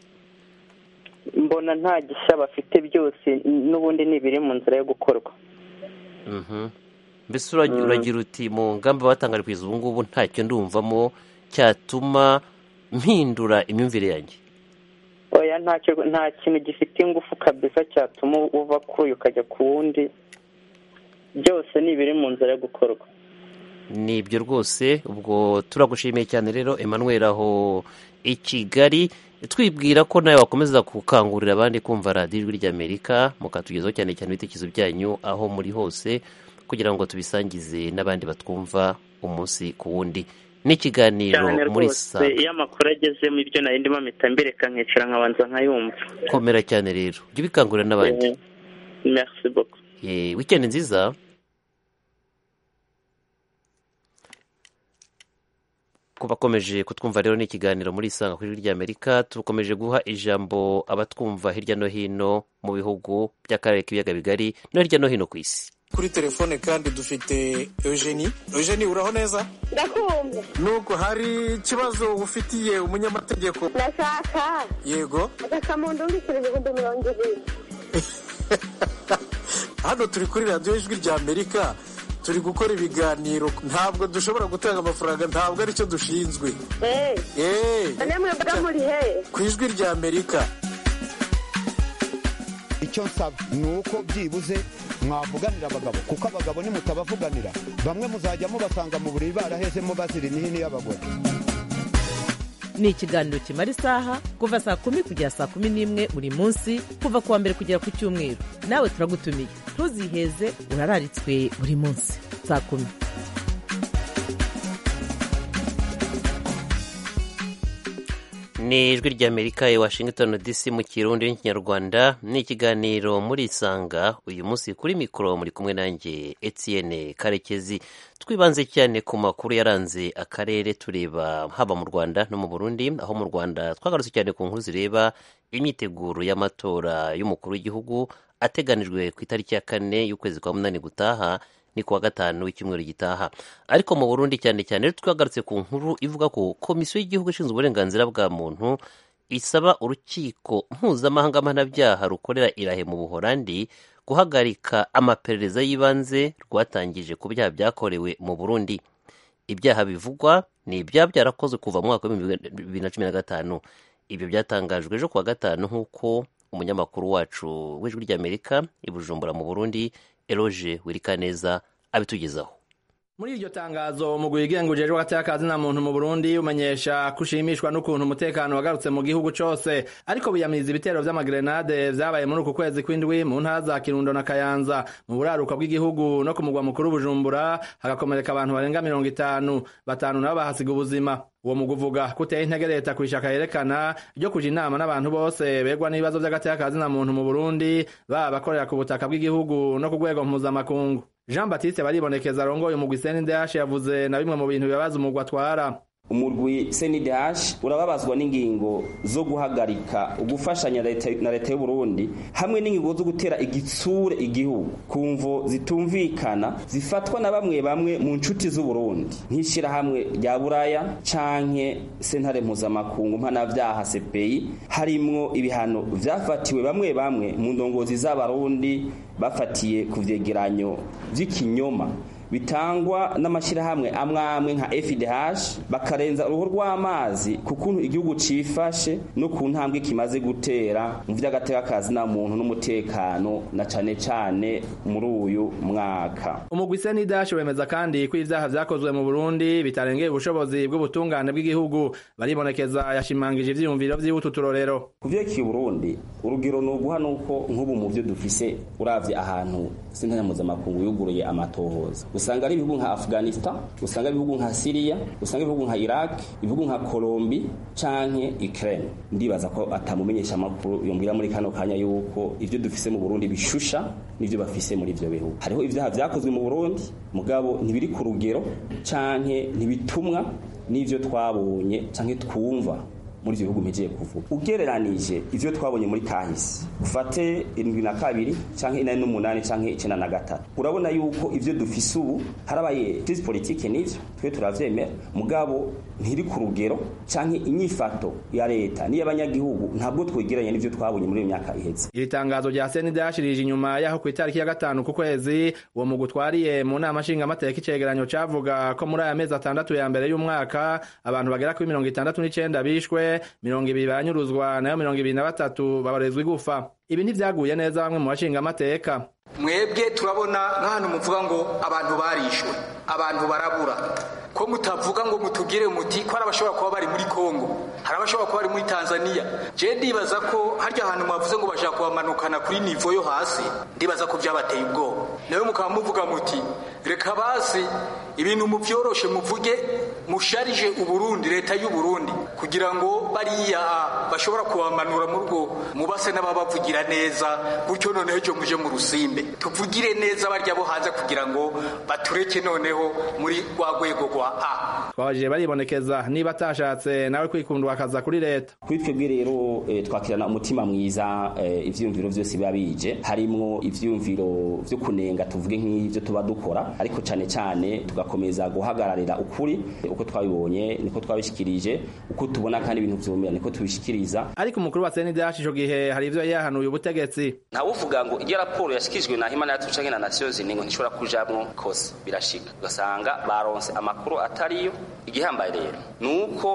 mbona nta gishya bafite byose n- n'ubundi ni ibiri mu nzira yo gukorwa Mhm. mbese uragi- uragira uti mu ngamba batangari kugeza ubu ngubu ntacyo ndumvamo cyatuma mpindura imyumvire yanjye oya ntacyo nta kintu gifite ingufu kabisa cyatuma uva kuri uyu ukajya ku wundi byose ni ibiri mu nzira yo gukorwa ni ibyo rwose ubwo turagushimiye cyane rero Emmanuel aho i Kigali twibwira ko nawe wakomeza gukangurira abandi kumva radiyo ijwi ry'Amerika mukatugezaho cyane cyane ibitekerezo byanyu aho muri hose kugira ngo tubisangize n'abandi batwumva umunsi ku wundi n'ikiganiro cyane muri rwose sanga iyo amakuru agezemo ibyo nari ndimo mpita mbireka nkicara nkabanza nkayumva komera cyane rero jya ubikangurira n'abandi Eh, merci beaucoup Eh, wikendi nziza ku bakomeje kutwumva rero n'ikiganiro muri isanga kuri Ijwi ry'amerika tukomeje guha ijambo abatwumva hirya no hino mu bihugu by'akarere k'ibiyaga bigari no hirya no hino ku isi kuri telefone kandi dufite eugenie eugenie uraho neza ndakumva nuko hari ikibazo ufitiye umunyamategeko ndashaka yego agakamuntu ndikirije ngo ndumurongere hano turi kuri radiyo ijwi rya amerika turi gukora ibiganiro ntabwo dushobora gutanga amafaranga ntabwo aricyo dushinzwe eee eee none mwebwe muri he ku ijwi rya amerika icyo nsaba ni uko byibuze mwavuganira abagabo kuko abagabo nimutabavuganira bamwe muzajya mubasanga mu buriri barahezemo bazira imihini y'abagore ni ikiganiro kimara isaha kuva saa kumi kugera saa kumi n'imwe buri munsi kuva ku wa mbere kugera ku cyumweru nawe turagutumiye ntuziheze urararitswe buri munsi saa kumi ni ijwi ry'amerika i washington dc mu kirundi n'ikinyarwanda ni ikiganiro muri isanga uyu munsi kuri mikoro muri kumwe nanjye etienne karekezi twibanze cyane ku makuru yaranze akarere tureba haba mu rwanda no mu burundi aho mu rwanda twagarutse cyane ku nkuru zireba imyiteguro y'amatora y'umukuru w'igihugu ateganijwe ku itariki ya kane y'ukwezi kwa munani gutaha ni kuwa gatanu w'icyumweru gitaha ariko mu burundi cyane cyane rero twagarutse ku nkuru ivuga ko komisiyo y'igihugu ishinzwe uburenganzira bwa muntu isaba urukiko mpuzamahanga mpanabyaha rukorera irahe mu buholandi guhagarika amaperereza y'ibanze rwatangije ku byaha byakorewe mu burundi ibyaha bivugwa ni ibyaha byarakozwe kuva mu mwaka w'ibihumbi bibiri na cumi na gatanu ibyo byatangajwe ejo kuwa gatanu nk'uko umunyamakuru wacu w'ijwi ry'amerika i bujumbura mu burundi eroge wirikaneza abitugezaho muri iryo tangazo umugwi wigenga ujejwe hagati y'akazina muntu mu burundi umenyesha ko ushimishwa n'ukuntu umutekano wagarutse mu gihugu cose ariko biyamiriza ibitero vy'amagrenade vyabaye muri uku kwezi kw'indwi mu ntara za kirundo na kayanza mu buraruka bw'igihugu no ku mugwa mukuru bujumbura hagakomereka abantu barenga mirongo itanu batanu nabo bahasiga ubuzima uwo mugwi uvuga ko uteye intege leta kwishaka yerekana ryo kuja inama n'abantu bose begwa n'ibibazo vy'agatey'akazina muntu mu burundi baba abakorera ku butaka bw'igihugu no ku rwego mpuzamakungu jean batiste baribonekeza arongoye umugwi cndh yavuze na bimwe mu bintu bibabaza umugwi atwara umurwi cndh urababazwa n'ingingo zo guhagarika ugufashanya na leta y'uburundi hamwe n'ingingo zo gutera igitsure igihugu ku mvo zitumvikana zifatwa na bamwe bamwe mu nshuti z'uburundi nk'ishyirahamwe rya buraya canke sentare mpuzamakungu mpanavyaha cpi harimwo ibihano vyafatiwe bamwe bamwe mu ndongozi z'abarundi bafatiye ku vyegeranyo vy'ikinyoma bitangwa n'amashyirahamwe amwe amwe nka FIDH bakarenza uruhu rw'amazi ku kuntu igihugu cifashe no ku ntambwe kimaze gutera mu vy'agatekakazi na muntu n'umutekano na cane cane muri uyu mwaka umugwi senidash wemeza kandi ko ivyaha vyakozwe mu burundi bitarengeye ubushobozi bw'ubutungane bw'igihugu baribonekeza yashimangije ivyiyumviro vy'ibutu turorero ku vyerekeye uburundi urugero ni uguha nuko nk'ubu mu vyo dufise uravye ahantu sentare mpuzamakungu yuguruye amatohoza usanga ari ibihugu nka afghanistan usanga ari ibihugu nka syria usanga ibihugu nka iraq ibihugu nka colombi canke ukraine ndibaza ko atamumenyesha amakuru yombwira muri kano kanya yuko ivyo dufise mu burundi bishusha n'ivyo bafise muri ivyo bihugu hariho ivyaha vyakozwe mu burundi mugabo ntibiri ku rugero canke ntibitumwa n'ivyo twabonye canke twumva muri ivyo bihugu mpejeye kuvuga ugereranije ivyo twabonye muri kahise ufate indwi na kabiri canke inani n'umunani canke icenda na gatatu urabona yuko ivyo dufise ubu harabaye crise politike n'ivyo twe turavyemera mugabo ntiri ku rugero canke inyifato ya leta n'iy'abanyagihugu ntabwo twegeranye n'ivyo twabonye muri iyo myaka iheze iri tangazo rya sende yashirije inyuma yaho ku itariki ya gatanu ku kwezi uwo mugwi utwariye mu nama nshingamateka icegeranyo cavuga ko muri aya mezi atandatu ya mbere y'umwaka abantu bagera kuri mirongo itandatu n'icenda bishwe mirongo ibiri baranyuruzwa nayo mirongo ibiri na batatu babarezwa igufa ibi ntibyaguye neza bamwe mu bashinga amateka mwebwe turabona nk'ahantu muvuga ngo abantu barishwe abantu barabura ko mutavuga ngo mutubwire muti ko hari abashobora kuba bari muri kongo hari abashobora kuba bari muri tanzania je ndibaza ko harya hantu mwavuze ngo bashaka kubamanukana kuri nivo yo hasi ndibaza ko byabateye ubwoba nawe mukaba muvuga muti reka basi ibintu muvyoroshe muvuge musharije uburundi leta y'uburundi kugira ngo bariya bashobora kubamanura mu rugo mubase n'ababavugira neza gutyo noneho ejo muje mu rusimbe tuvugire neza barya bo hanze kugira ngo batureke noneho muri rwa rwego rwa a twabajije baribonekeza niba atashatse nawe kwikundwa akaza kuri leta kuri twebwe rero twakirana umutima mwiza ivyiyumviro vyose biba bije harimwo ivyiyumviro vyo kunenga tuvuge nk'ivyo tuba dukora ariko cane cane tugakomeza guhagararira ukuri uko twabibonye niko twabishikirije uko tubona kandi ibintu vyumira niko tubishikiriza ariko umukuru wa CNDH ico gihe hari ivyo yahanuye ubutegetsi ntawuvuga ngo iyo raporo yashikijwe na Human Rights Watch na Nations Union ntishobora kujamwo kose birashika ugasanga baronse amakuru atariyo igihambaye rero nuko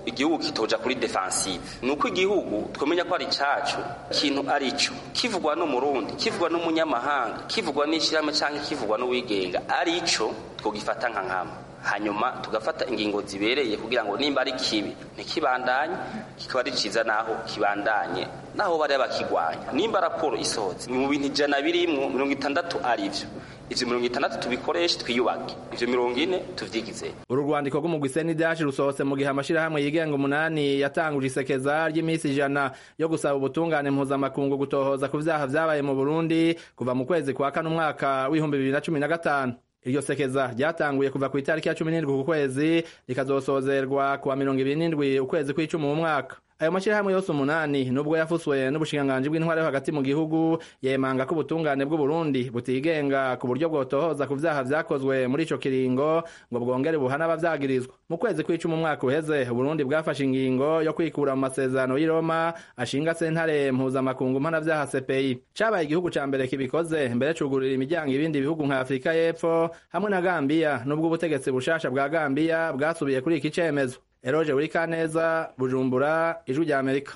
igihugu kitoja kuri defensive nuko igihugu twamenya ko ari cacu kintu ari cyo kivugwa n'umurundi kivugwa n'umunyamahanga kivugwa n'ishirahamwe canke kivugwa n'uwigenga ari cyo twogifata nka nkama hanyuma tugafata ingingo zibereye kugira ngo nimba ari kibi ntikibandanye kikaba ari cyiza naho kibandanye naho bari bakigwanya nimba raporo isohotse mu bintu ijana birimwo mirongo itandatu ari byo ivyo mirongo itandatu tubikoreshe twiyubake ivyo mirongo ine tuvyigize uru rwandiko rw'umugwi senidashi rusohotse mu gihe amashirahamwe yigenga umunani yatanguje isekeza ry'imisi ijana yo gusaba ubutungane mpuzamakungu gutohoza ku vyaha vyabaye mu burundi kuva mu kwezi kwa kane umwaka w'ibihumbi bibiri na cumi na gatanu iryo sekeza ryatanguye kuva ku itariki ya cumi n'indwi ku kwezi rikazosozerwa kuwa mirongo ibiri n'indwi ukwezi kw'icumi mu mwaka ayo mashyirahamwe yose umunani nubwo yafuswe n'ubushikiranganji bw'intwari yo hagati mu gihugu yemanga ko ubutungane bw'u Burundi butigenga ku buryo bwotohoza ku vyaha vyakozwe muri ico kiringo ngo bwongere buhana abavyagirizwa mu kwezi kw'icumi umwaka uheze Burundi bwafashe ingingo yo kwikura mu masezerano y'i Roma ashinga sentare mpuzamakungu mpanavyaha CPI cabaye igihugu ca mbere kibikoze mbere cugururira imiryango ibindi bihugu nka Afrika y'Epfo hamwe na Gambia nubwo ubutegetsi bushasha bwa Gambia bwasubiye kuri iki cemezo Eroje Wikaneza Bujumbura Ijwi rya Amerika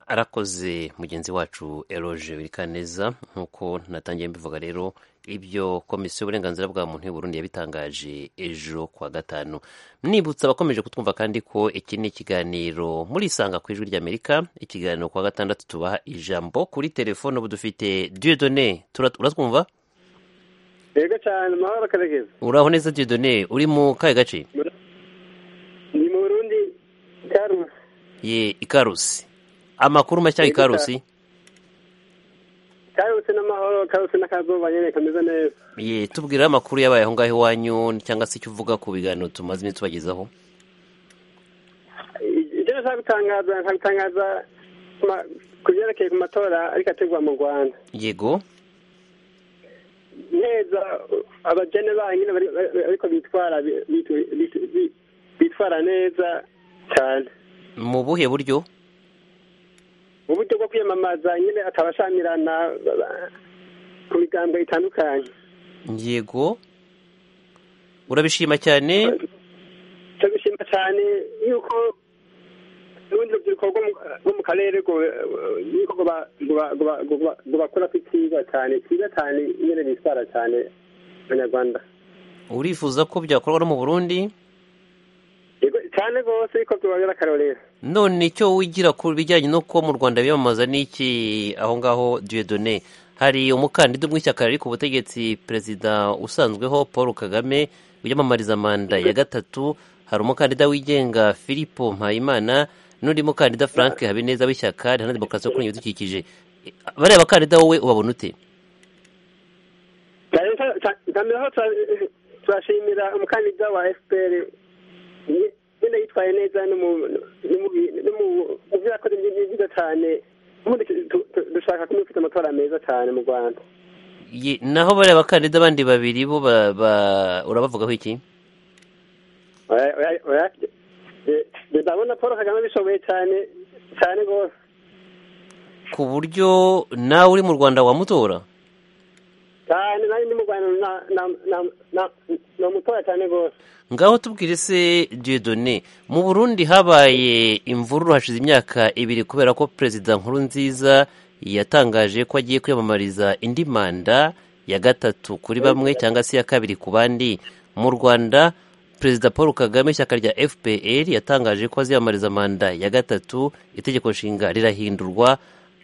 arakoze mugenzi wacu eroge birikaneza nk'uko natangiye mbivuga rero ibyo komisiyo y'uburenganzira bwa muntu y'uburundi yabitangaje ejo kuwa gatanu mwibutsa abakomeje kutwumva kandi ko iki ni ikiganiro muri isanga ku ijwi ry'amerika ikiganiro kuwa gatandatu tubaha ijambo kuri telefone ubu dufite diyodone uratwumva yego cyane amahoro karegeza uraho neza diyodone uri mu kahe gace ni mu burundi ikarusi ye ikarusi amakuru mashya ikarusi ikarusi n'amahoro ikarusi n'akazuba nyine kameze neza ye tubwira amakuru yabaye aho ngaho iwanyu cyangwa se icyo uvuga ku biganiro tumaze iminsi tubagezaho ibyo nshaka gutangaza nshaka gutangaza ku byerekeye ku matora ariko ategurwa mu rwanda yego neza abajene bayo nyine ariko bitwara bitwara neza cyane mu buhe buryo uburyo bwo kwiyamamaza nyine atabashamirana ku migambwe itandukanye yego urabishima cyane turabishima cyane yuko n'ubundi urubyiruko rwo mu karere yuko rubakura ko ikiza cyane kiza cyane nyine bitwara cyane abanyarwanda urifuza ko byakorwa no mu burundi cyane rwose ariko tubabera akarorero none icyo wigira ku bijyanye no kuba mu rwanda biyamamaza n'iki aho ngaho diyodone hari umukandida umwe ishyaka riri ku butegetsi perezida usanzweho paul kagame wiyamamariza manda ya gatatu hari umukandida wigenga philippe mpayimana n'undi mukandida frank habineza w'ishyaka riharanira demokarasi yo kurengera ibidukikije bariya bakandida wowe ubabona ute turashimira umukandida wa fpr nyine yitwaye neza mubyo yakoze byiza cyane ubundi dushaka kumufite amatora meza cyane mu rwanda naho bariya bakandida abandi babiri bo urabavugaho iki ndabona paul kagame abishoboye cyane cyane rwose ku buryo nawe uri mu rwanda wamutora cyane nanjye ndi mu rwanda namutora cyane rwose ngaho tubwire se diyodone mu burundi habaye imvururu hashize imyaka ibiri kubera ko perezida nkuru nziza yatangaje ko agiye kwiyamamariza indi manda ya gatatu kuri bamwe cyangwa se iya kabiri ku bandi mu rwanda perezida paul kagame ishyaka rya fpr yatangaje ko aziyamamariza manda ya gatatu itegeko nshinga rirahindurwa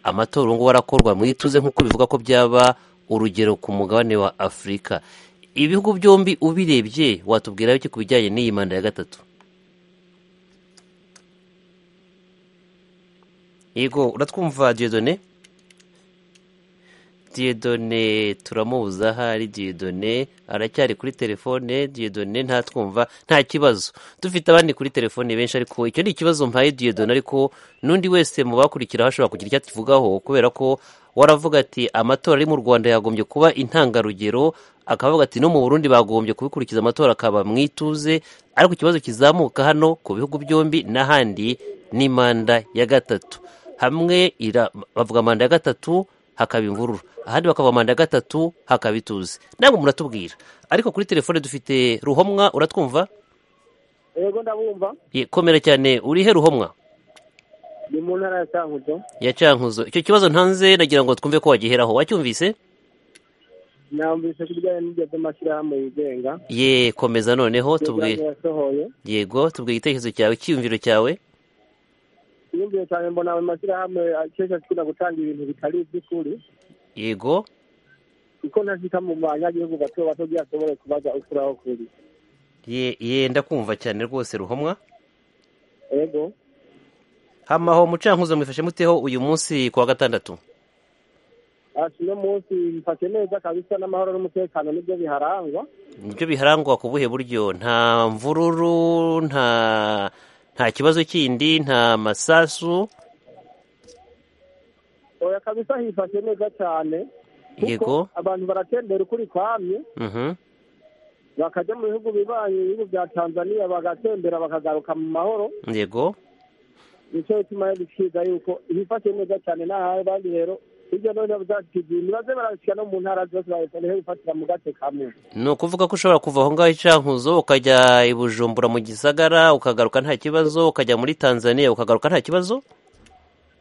amatora ubu ngubu arakorwa mwituze nk'uko bivuga ko byaba urugero ku mugabane wa afurika ibihugu byombi ubirebye watubwira iki ku bijyanye n'iyi manda ya gatatu yego uratwumva diyodone diyodone turamubuza ahari diyodone aracyari kuri telefone diyodone ntatwumva nta kibazo dufite abandi kuri telefone benshi ariko icyo ni ikibazo mpaye diyodone ariko n'undi wese mu bakurikiraho ashobora kugira icyo atuvugaho kubera ko waravuga ati amatora ari mu rwanda yagombye kuba intangarugero akavuga ati no mu burundi bagombye kubikurikiza amatora akaba mu ituze ariko ikibazo kizamuka hano ku bihugu byombi n'ahandi ni manda ya gatatu hamwe bavuga manda ya gatatu hakaba imvururu ahandi bakavuga manda ya gatatu hakaba ituze ntabwo muratubwira ariko kuri telefone dufite ruhomwa uratwumva yego ndabumva komera cyane urihe ruhomwa ni mu ntara ya cyankuzo ya cyankuzo icyo kibazo ntanze nagira ngo twumve ko wagiheraho wacyumvise namvise ko ibijyanye n'ibyo by'amashyirahamwe yigenga ye komeza noneho tubwire yasohoye yego tubwire igitekerezo cyawe icyiyumviro cyawe iyumviro cyane mbona ayo mashyirahamwe akesha akunda gutanga ibintu bitari iby'ukuri yego kuko ntashika mu banyagihugu bato bato byashobore kubaza ukuri aho kuri ye ye ndakumva cyane rwose ruhomwa yego hamaho mucankuzo mwifashe muteho uyu munsi ku wa gatandatu uno munsi bifashe neza kabisa n'amahoro n'umutekano nibyo biharangwa nibyo biharangwa ku buhe buryo nta mvururu nta nta kibazo kindi nta masasu oya kabisa hifashe neza cyane kuko Yego. abantu baratembera ukuri kwamye Mhm. bakajya mu bihugu bibaye ibihugu bya tanzaniya bagatembera bakagaruka mu mahoro yego nicyo gituma rero dusiga yuko hifashe neza cyane n'ahawe abandi rero hirya no hino bazakigira baze barabishyira no mu ntara zose bahita niho bifatira mu gace kamwe ni ukuvuga ko ushobora kuva aho ngaho i Cankuzo ukajya i Bujumbura mu Gisagara ukagaruka nta kibazo ukajya muri Tanzania ukagaruka nta kibazo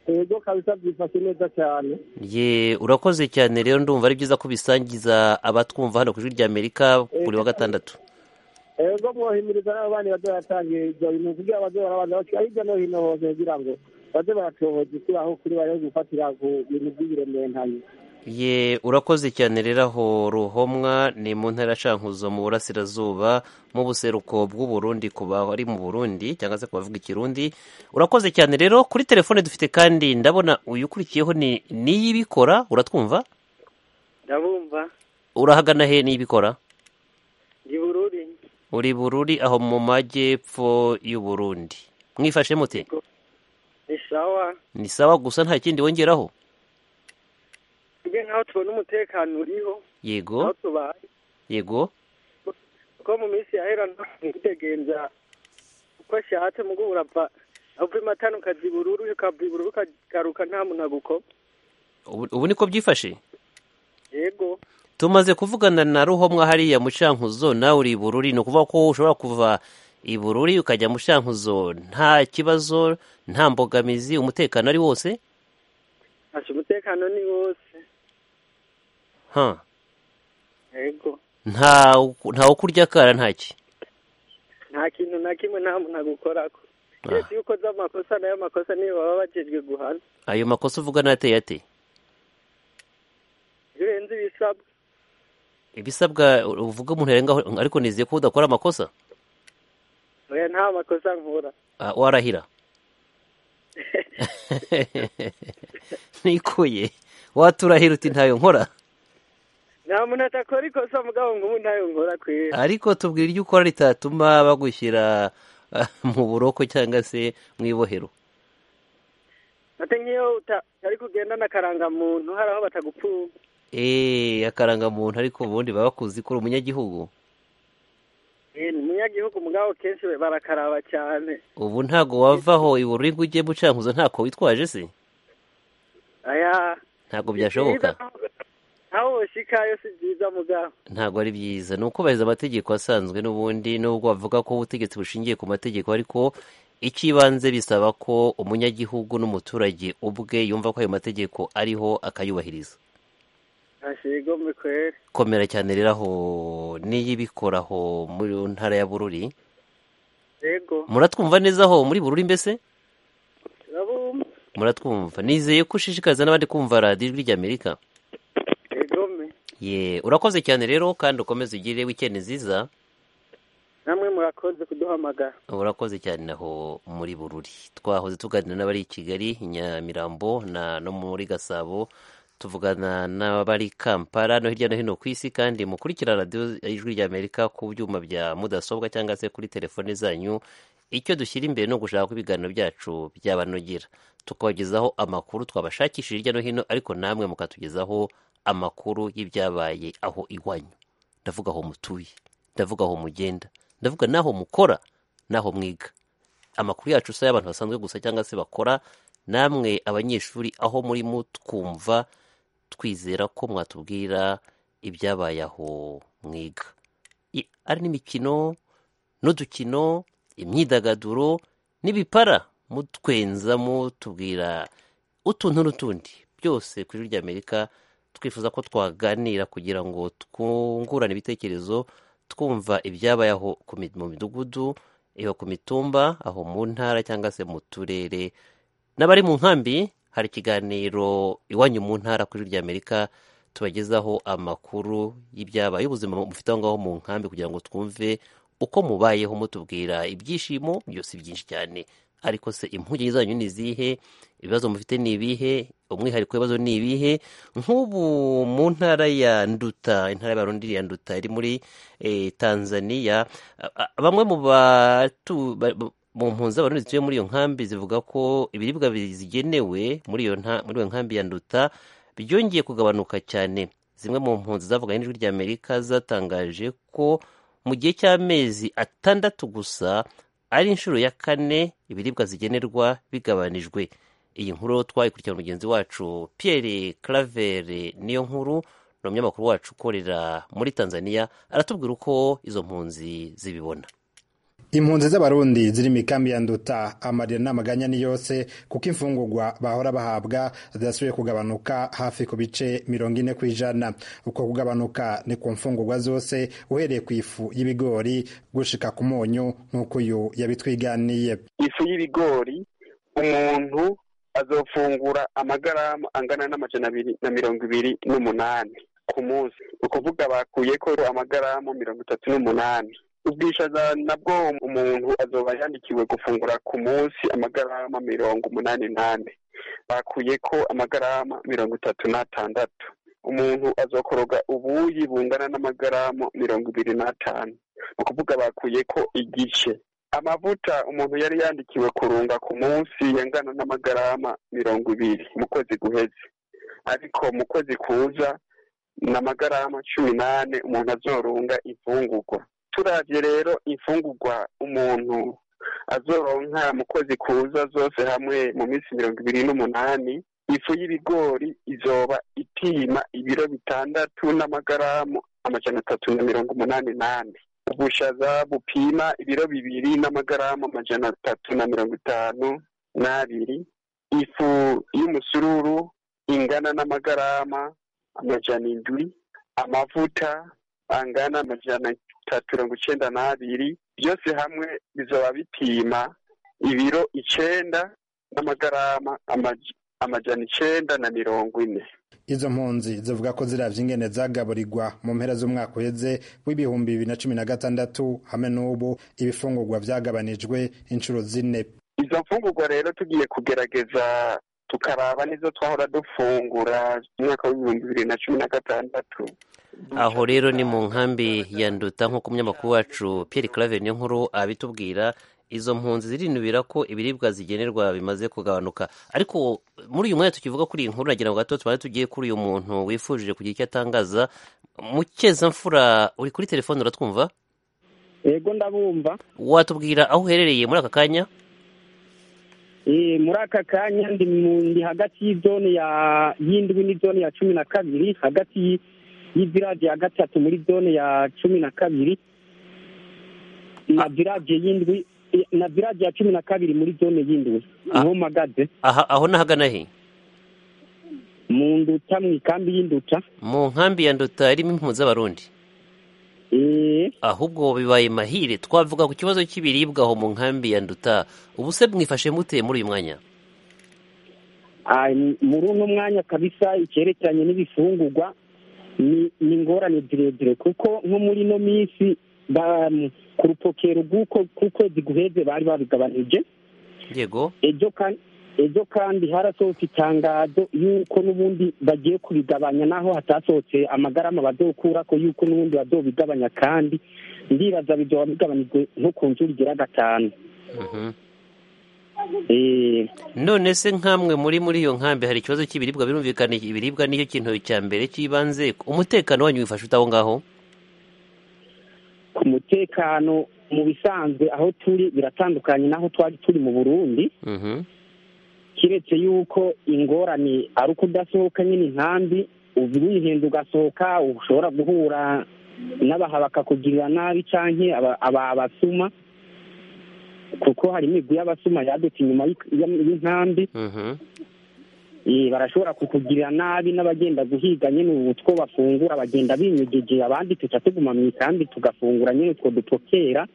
yego kabisa byifashe neza cyane ye urakoze cyane rero ndumva ari byiza ko bisangiza abatwumva hano ku ijwi rya Amerika buri wa gatandatu yego mwohimiriza n'abandi baze baratangira ibyo bintu kugira ngo baze barabanza bashyira hirya no hino hose kugira ngo baze baratohoza ukuri aho kuri bari gufatira ku bintu by'ibiremeranye ye urakoze cyane rero aho ruhomwa ni mu ntara ya Cankuzo mu burasirazuba mu buseruko bw'u Burundi ku bari mu Burundi cyangwa se ku bavuga ikirundi urakoze cyane rero kuri telefone dufite kandi ndabona uyu ukurikiyeho ni niyibikora uratwumva ndabumva urahagana he niyibikora ndi bururi uri bururi aho mu majyepfo y'u Burundi mwifashe mute ni sawa ni sawa gusa nta kindi wongeraho twebwe nk'aho tubona umutekano uriho aho yego tubaye yego kuko mu minsi yahera ntitegenza uko ashatse mugo urava uva i matana ukaza i bururu ukava i bururu ukagaruka nta muntu agukoma ubu ubu niko byifashe yego tumaze kuvugana na ruhomwa hariya mu cankuzo nawe uri i bururi ni ukuvuga ko ushobora kuva i bururi ukajya mu cankuzo nta kibazo nta mbogamizi umutekano ari wose ntacyo umutekano ni wose ha yego nta nta wo kurya akara ntaki nta kintu na kimwe nta muntu agukorako keretse iyo ukoze amakosa nayo makosa niyo baba bajejwe guhana ayo makosa uvuga n'ateye ate iyo urenze ibisabwa ibisabwa uvuga umuntu yarengaho ariko nizeye ko udakora amakosa oya nta makosa nkura Ah, warahira nikuye waturahira uti ntayo nkora nta muntu atakora ikosa mugabo ngo ubu ntayo nkora kwera ariko tubwira ibyo ukora ritatuma bagushyira ah, mu buroko cyangwa se mu ibohero ate nk'iyo uta- utari kugendana akarangamuntu hari aho batagupfuba eee akarangamuntu ariko ubundi baba bakuzi ko uri umunyagihugu Eh, ni umunyagihugu mugabo kenshi barakaraba cyane ubu ntago wavaho ibururi ngo ujye mucankuzo ntako witwaje se aya ntago byashoboka aho woshikayo si byiza mugabo ntago ari byiza ni ukubahiriza amategeko asanzwe n'ubundi nubwo bavuga ko ubutegetsi bushingiye ku mategeko ariko icy'ibanze bisaba ko umunyagihugu n'umuturage ubwe yumva ko ayo mategeko ariho akayubahiriza ntashigombe kwera komera cyane rero aho n'iyibikoraho mu ntara ya bururi yego muratwumva neza aho muri bururi mbese turabumva muratwumva nizeye ko ushishikariza n'abandi kumva radiyo ijwi ry'amerika yegome ye urakoze cyane rero kandi ukomeze ugire wikendi nziza namwe murakoze kuduhamagara urakoze cyane naho muri bururi twahoze tuganira n'abari i kigali i nyamirambo na no muri gasabo tuvugana n'abari kampala no hirya no hino ku isi kandi mukurikira radiyo ijwi ry'amerika ku byuma bya mudasobwa cyangwa se kuri telefone zanyu icyo dushyira imbere ni ugushaka ko ibiganiro byacu byabanogera tukabagezaho amakuru twabashakishije hirya no hino ariko namwe mukatugezaho amakuru y'ibyabaye aho iwanyu ndavuga aho mutuye ndavuga aho mugenda ndavuga n'aho mukora n'aho mwiga amakuru yacu si ay'abantu basanzwe gusa cyangwa se bakora namwe abanyeshuri aho murimo twumva twizera ko mwatubwira ibyabaye aho mwiga I- ari n'imikino n'udukino imyidagaduro n'ibipara mutwenza mutubwira utuntu n'utundi byose ku ijwi ry'amerika twifuza ko twaganira kugira ngo twungurane ibitekerezo twumva ibyabaye aho ku mi- mu midugudu iyo ku mitumba aho mu ntara cyangwa se mu turere n'abari mu nkambi hari ikiganiro iwanyu mu ntara ku ijwi ry'amerika tubagezaho amakuru y'ibyabaye ubuzima mufite aho ngaho mu nkambi kugira ngo twumve uko mubayeho mutubwira ibyishimo byose byinshi cyane ariko se impungenge zanyu ni izihe ibibazo mufite ni ibihe umwihariko w'ibibazo ni ibihe nk'ubu mu ntara ya nduta intara y'abarundi ya nduta iri muri eh, tanzania a- a- bamwe mu batu ba- ba- mu mpunzi abantu zituye muri iyo nkambi zivuga ko ibiribwa bigenewe muri iyo nta- muri iyo nkambi ya nduta byongeye kugabanuka cyane zimwe mu mpunzi zavuganye n'ijwi rya amerika zatangaje ko mu gihe cy'amezi atandatu gusa ari inshuro ya kane ibiribwa zigenerwa bigabanijwe iyi nkuru twayikurikirana mugenzi wacu pierre clavere niyo nkuru ni umunyamakuru wacu ukorera muri tanzania aratubwira uko izo mpunzi zibibona impunzi z'abarundi ziri mu ikambi ya nduta amarira n'amaganya ni yose kuko imfungurwa bahora bahabwa zidasubiye kugabanuka hafi ku bice mirongo ine ku ijana uko kugabanuka ni ku mfungurwa zose uhereye ku ifu y'ibigori gushika ku munyu nk'uko uyu yabitwiganiye ifu y'ibigori umuntu azofungura amagarama angana n'amajana abiri na mirongo ibiri n'umunani ku munsi ni ukuvuga bakuye ko amagarama mirongo itatu n'umunani ubwishaza nabwo umuntu azoba yandikiwe gufungura ku munsi amagarama mirongo umunani n'ane bakuye ko amagarama mirongo itatu n'atandatu umuntu azokoroga ubuyi bungana n'amagarama mirongo ibiri n'atanu ni ukuvuga bakuye ko igice amavuta umuntu yari yandikiwe kurunga ku munsi yangana n'amagarama mirongo ibiri mu kwezi guheze ariko mu kwezi kuza ni amagarama cumi n'ane umuntu azorunga imfungurwa turabye rero imfungurwa umuntu azoronka mu kwezi kuza zose hamwe mu minsi mirongo ibiri n'umunani ifu y'ibigori izoba ipima ibiro bitandatu n'amagarama amajana atatu na mirongo umunani n'ane ubushaza bupima ibiro bibiri n'amagarama amajana atatu na mirongo itanu n'abiri ifu y'umusururu ingana n'amagarama amajana indwi amavuta angana amajana atatu mirongo icenda n'abiri byose hamwe bizoba bipima ibiro icenda n'amagarama amaj- amajana icenda na mirongo ine izo mpunzi zivuga ko ziravye ingene zagaburirwa mu mpera z'umwaka uheze w'ibihumbi bibiri na cumi na gatandatu hamwe n'ubu ibifungurwa vyagabanijwe inshuro zine izo mfungurwa rero tugiye kugerageza tukaraba n'izo twahora dufungura mu mwaka w'ibihumbi bibiri na cumi na gatandatu aho rero ni mu nkambi ya nduta nk'uko umunyamakuru wacu pierre claver niyo nkuru abitubwira izo mpunzi zirinubira ko ibiribwa zigenerwa bimaze kugabanuka ariko muri uyu mwanya tukivuga kuri iyi nkuru nagira ngo gato tubanze tugiye kuri uyu muntu wifujije kugira icyo atangaza mukezamfura uri kuri telefone uratwumva yego ndabumva watubwira aho uherereye muri aka kanya Eh, muri aka kanya ndi mu- ndi hagati y'izone ya y'indwi n'izone ya cumi na kabiri hagati y'i- y'iviraje ya gatatu muri zone ya cumi na kabiri na viraje y'indwi eh, na viraje ya cumi na kabiri muri zone y'indwi niho magaze aha aho nahagana he mu nduta mu ikambi y'induta mu nkambi ya nduta irimo impunzi z'abarundi ahubwo bibaye mahire twavuga ku kibazo cy'ibiribwa aho mu nkambi ya nduta ubu se mwifashe mute muri uyu mwanya Ah, m- muri uno mwanya kabisa icyerekeranye n'ibifungurwa ni ni ingorane zirezire kuko nko muri ino minsi ba- m- ku rupokero rw'uko k'ukwezi guheze bari babigabanije yego ejo kandi ejo kandi harasohotse itangazo y'uko n'ubundi bagiye kubigabanya naho hatasohotse amagarama bazokura ko y'uko n'ubundi bazobigabanya kandi ndibaza bizoba bigabanijwe nko ku nshuro igera gatanu Mhm. Eh, none se nkamwe muri muri iyo nkambi hari ikibazo cy'ibiribwa birumvikana ibiribwa nicyo kintu cya mbere cy'ibanze umutekano wanyu wifashe ute aho ngaho ku mutekano mu bisanzwe aho turi biratandukanye n'aho twari turi mu burundi Mhm. kiretse yuko ingorane ari uko udasohoka nyine inkambi ubu wihenda ugasohoka ushobora guhura n'abaha bakakugirira nabi canke aba- aba- abasuma kuko hari imigwi y'abasuma yadutse inyuma y'ik- y'am- y'inkambi Mhm. Eh, barashobora kukugirira nabi n'abagenda guhiga nyine ubu two bafungura bagenda binyigije abandi tuca tuguma mu ikambi tugafungura nyine utwo dupokera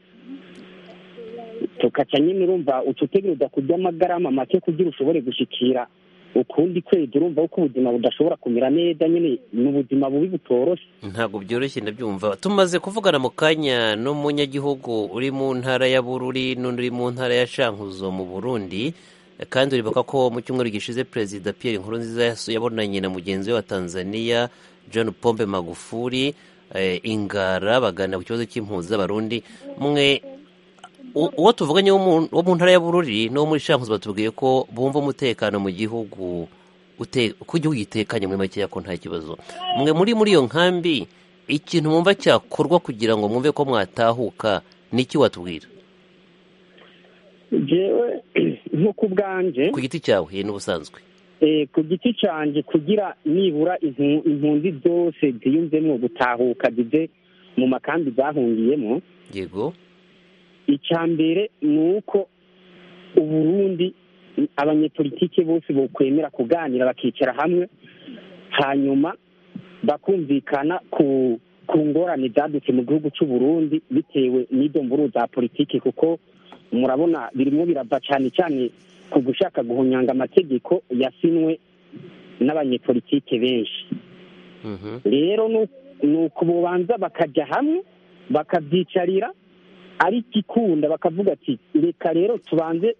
tukaca nyine urumva ucutegereza kurya amagarama make kugira ushobore gushikira ukundi kwezi urumva yuko ubuzima budashobora kumera neza nyine ni ubuzima bubi butoroshe ntabwo byoroshye ndabyumva tumaze kuvugana mu kanya n'umunyagihugu uri mu ntara ya bururi n'undi uri mu ntara ya shankuzo mu burundi kandi uribuka ko mu cyumweru gishize perezida pierre nkurunziza yasu- yabonanye na mugenzi we wa tanzania john pombe magufuli eh, ingara bagana ku kibazo cy'impunzi z'abarundi mwe uwo tuvuganye wo mu ntara ya bururi n'uwo muri shamuzi batubwiye ko bumva umutekano mu gihugu uko igihugu gitekanye muri make yako nta kibazo mwe muri muri iyo nkambi ikintu mwumva cyakorwa kugira ngo mwumve ko mwatahuka niki watubwira jewe nko ku bwanje ku giti cyawe n'ubusanzwe Eh, ku giti canje kugira nibura impu- impunzi zose ziyumvemwo gutahuka zive mu makambi zahungiyemo yego icya mbere ni uko uburundi abanyepolitike bose bokwemera kuganira bakicara hamwe hanyuma bakumvikana ku ku ngorane zadutse mu gihugu cy'u Burundi bitewe n'idomburu za politiki kuko murabona birimo birava cyane cyane ku gushaka guhunyanga amategeko yasinwe n'abanyepolitike benshi rero nu- ni uko bobanza bakajya hamwe bakabyicarira ariko ikunda bakavuga ati reka rero tubanze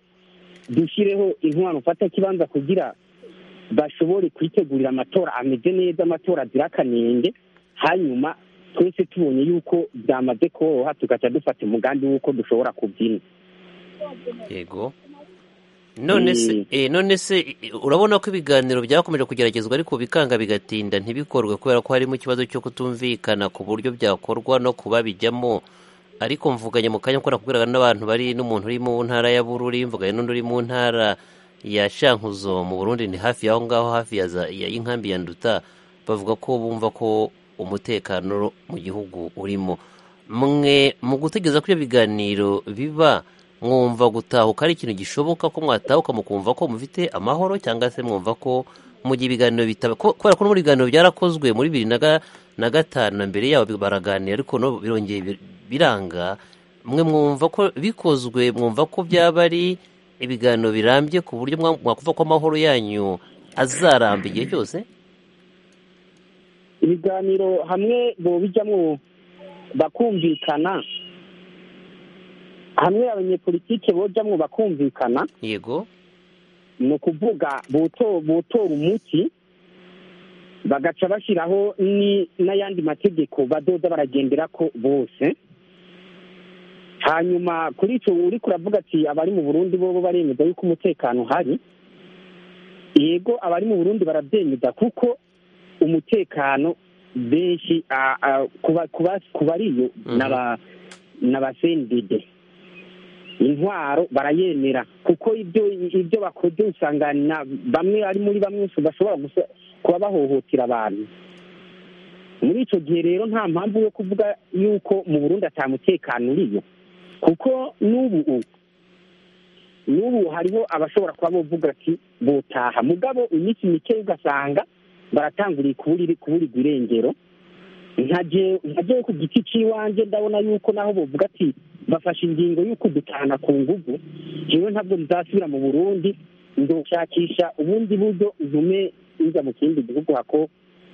dushyireho intwaro mfata kibanza kugira bashobore kwitegurira amatora ameze neza amatora azira akanenge hanyuma twese tubonye yuko byamaze koroha tugaca dufata umugambi w'uko dushobora kubyina yego none se eh, none se eh, urabona ko ibiganiro byakomeje kugeragezwa ariko bikanga bigatinda ntibikorwe kubera ko harimo ikibazo cyo kutumvikana ku buryo byakorwa no kuba bijyamo ariko mvuganye mu kanya ko nakubwiraga n'abantu bari n'umuntu uri mu ntara ya bururi mvuganye n'undi uri mu ntara ya shankuzo mu burundi ni hafi yaho ngaho hafi ya za- ya- y'inkambi ya nduta bavuga ko bumva ko umutekano mu gihugu urimo mwe mu gutegereza ko ibyo biganiro biba mwumva gutahuka ari ikintu gishoboka ko mwatahuka mukumva ko mufite amahoro cyangwa se mwumva ko mu gihe ibiganiro bitaba ko- kubera ko no muri ibiganiro byarakozwe muri bibiri na ga- na gatanu na mbere yabo baraganira ariko no birongeye bir- biranga mwe mwumva ko bikozwe mwumva ko byaba ari ibiganiro birambye ku buryo mwa- mwakumva ko amahoro yanyu azaramba igihe cyose ibiganiro hamwe bobijyamo bakumvikana hamwe abanyepolitike bojyamo bakumvikana yego ni ukuvuga boto- botora umuti bagaca bashyiraho ni- n'ayandi mategeko badoda baragendera ko bose hanyuma kuri icyo uri kuravuga ati abari mu burundi bobo baremeza yuko umutekano uhari yego abari mu burundi barabyemeza kuko umutekano benshi a- a- kuba- kuba- ku bariyo n'aba- n'abasendide intwaro barayemera kuko ibyo ibyo bakoze usanga na bamwe ari muri bamwe bashobora gusa- kuba bahohotera abantu muri icyo gihe rero nta mpamvu yo kuvuga yuko mu burundi atamutekano uriyo kuko n'ubu n'ubu hariho abashobora kuba bovuga ati botaha mugabo iminsi mike ugasanga baratanguriye kuburi kuburirwa irengero ntagewe ku giti cy'iwanjye ndabona yuko naho bavuga ati bafashe ingingo yo kudutahana ku ngugu rero ntabwo nzasubira mu burundi ndoshakisha ubundi buryo ntume njya mu kindi gihugu hako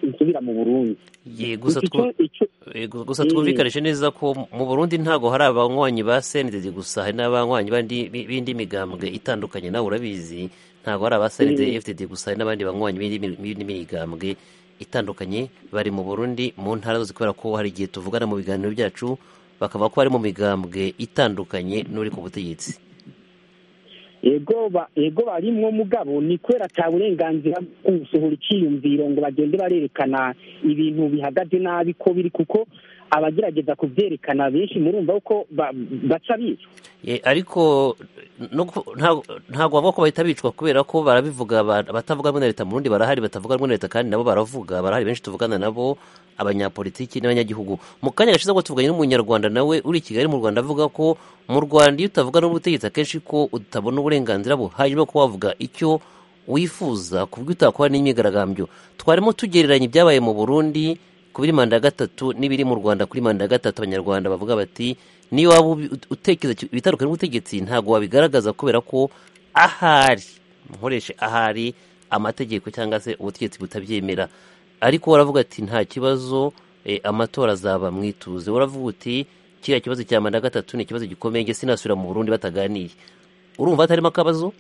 nsubira mu burundi Ye, gusa Iki twu- cyo- icyo- Eh, gu- gusa Mm. twumvikanishe neza ko mu Burundi ntago hari abanywanyi ba SNDD gusa hari n'abanywanyi bandi bi- b'indi migambwe itandukanye nawe urabizi ntago hari aba SNDD Mm. FDD gusa hari n'abandi banywanyi b'indi mi- b'indi migambwe itandukanye bari mu Burundi mu ntara zose kubera ko hari igihe tuvugana mu biganiro byacu bakavuga ko bari mu migambwe itandukanye n'uri ku butegetsi yego ba- yego barimwo mugabo ni kubera ata burenganzira bwo gusohora icyiyumviro ngo bagende barerekana ibintu bihagaze nabi ko biri kuko abagerageza kubyerekana benshi murumva ko ba- baca bicwa Ye, ariko no ku- nta- ntabwo bavuga ko bahita bicwa kubera ko barabivuga aba- abatavuga rumwe na leta mu Burundi barahari batavuga rumwe na leta kandi nabo baravuga barahari benshi tuvugana nabo abanyapolitiki n'abanyagihugu mu kanya gashize ko tuvuganye n'umunyarwanda nawe uri i kigali mu rwanda avuga ko mu rwanda iyo utavuga n'ubutegetsi akenshi ko utabona uburenganzira buhagije bwo kuba wavuga icyo wifuza ku bw'yo utakora n'imyigaragambyo twarimo tugereranya ibyabaye mu burundi kuri manda ya gatatu n'ibiri mu rwanda kuri manda ya gatatu abanyarwanda bavuga bati niyo waba ubi- utekereza ki- ibitandukanye n'ubutegetsi ntabwo wabigaragaza kubera ko ahari nkoreshe ahari amategeko cyangwa se ubutegetsi butabyemera ariko waravuga ati nta kibazo eh, amatora azaba mwituze waravuga uti kiriya kibazo cya manda ya gatatu ni ikibazo gikomeye njye sinasubira mu burundi bataganiye urumva hatarimo akabazo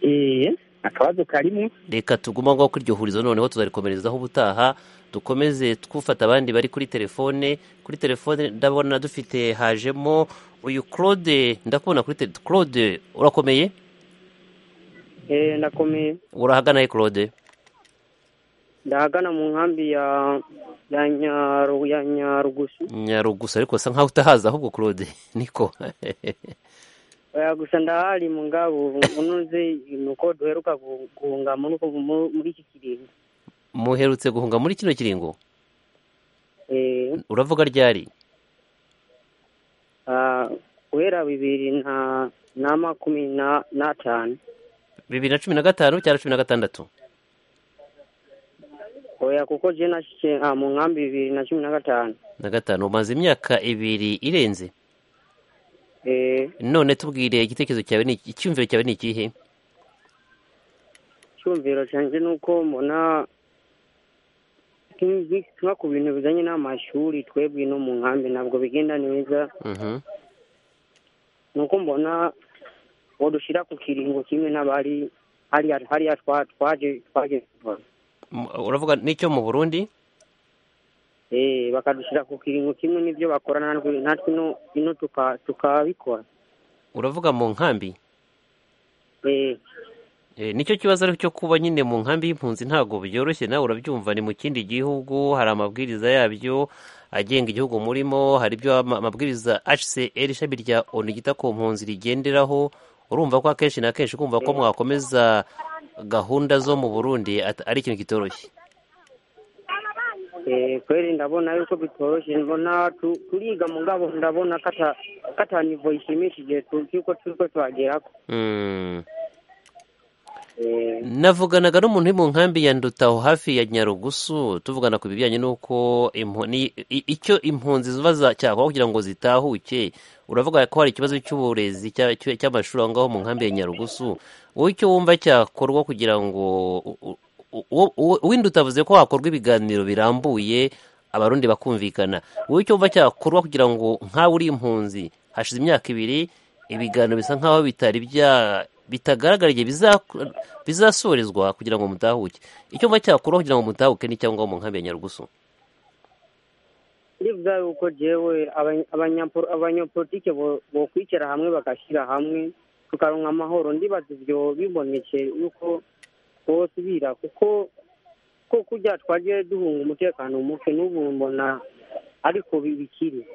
Eh, akabazo karimo reka tuguma ngaho kuri iryo hurizo noneho tuzarikomerezaho ubutaha dukomeze twufata abandi bari kuri telefone kuri telefone ndabona dufite hajemo uyu claude ndakubona kuri telefone claude urakomeye Eh, ndakomeye urahagana he claude ndahagana mu nkambi ya ya nyaru ya nyarugusu nyarugusa ariko usa nkaho utahazi ahubwo claude niko oya gusa ndahari mu ngabo unoze ni uko duheruka gu- guhunga muri uko- mu- muri iki kiringo muherutse guhunga muri kino kiringo Eh, uravuga ryari ah, guhera bibiri na na makumi na n'atanu bibiri na cumi na gatanu cyangwa cumi na gatandatu oya kuko je nashikiye ah, mu nkambi bibiri na cumi na gatanu na gatanu umaze imyaka ibiri irenze Eh, none tubwire igitekerezo cyawe ni iki- icyumviro cyawe ni ikihe icyumviro cyanjye ni uko mbona nka ku bintu bijyanye n'amashuri twebwe no mu nkambi ntabwo bigenda neza Mhm. ni uko mbona uwo dushyira ku kiringo kimwe n'abari hariya hariya twa- twaje twaje M- uravuga n'icyo mu burundi eh, bakadushyira ku kiringo kimwe n'ibyo bakora natwe natwe ino- ino tuka- tukabikora uravuga mu nkambi Eh, Eh, nicyo kibazo ariko cyo kuba nyine mu nkambi y'impunzi ntabwo byoroshye nawe urabyumva ni mu kindi gihugu hari amabwiriza yabyo agenga igihugu murimo hari ibyo ama- amabwiriza HCR ishami rya ONU ryita ku mpunzi rigenderaho urumva ko akenshi na kenshi kumva ko mwakomeza gahunda zo mu Burundi at- ari ikintu kitoroshye Eh, kweli ndabona yuko bitoroshe mbona tu- turiga mugabo ndabona kata kata nivo ishimishije tu- yuko turiko turagerako Mm. Eh, navuganaga n'umuntu uri mu nkambi ya ndutaho hafi ya nyarugusu tuvugana ku bijyanye n'uko impu- ni- i- icyo impunzi ziba zacyakora kugira ngo zitahuke uravuga ko hari ikibazo cy'uburezi cya- cya- cy'amashuri aho ngaho mu nkambi ya nyarugusu wowe icyo wumva cyakorwa kugira ngo u- u- u- u- uw'induta avuze ko hakorwa ibiganiro birambuye abarundi bakumvikana wowe icyo wumva cyakorwa kugira ngo nkawe uri impunzi hashize imyaka ibiri ibiganiro bisa nkaho bitari bya bitagaragara igihe biza- bizasorezwa kugira ngo mutahuke icyo mba cyakuraho kugira ngo mutahuke ni cyangwa mu nkambi ya nyarugusu ndivya yuko jewe abanya- abanyapo- abanyapolitike bo- bokwicara hamwe bagashira hamwe tukaronka amahoro ndibaza ivyo biboneke yuko bosubira kuko ko kurya twagiye duhunga umutekano muke n'ubu mbona ariko bi- bikiri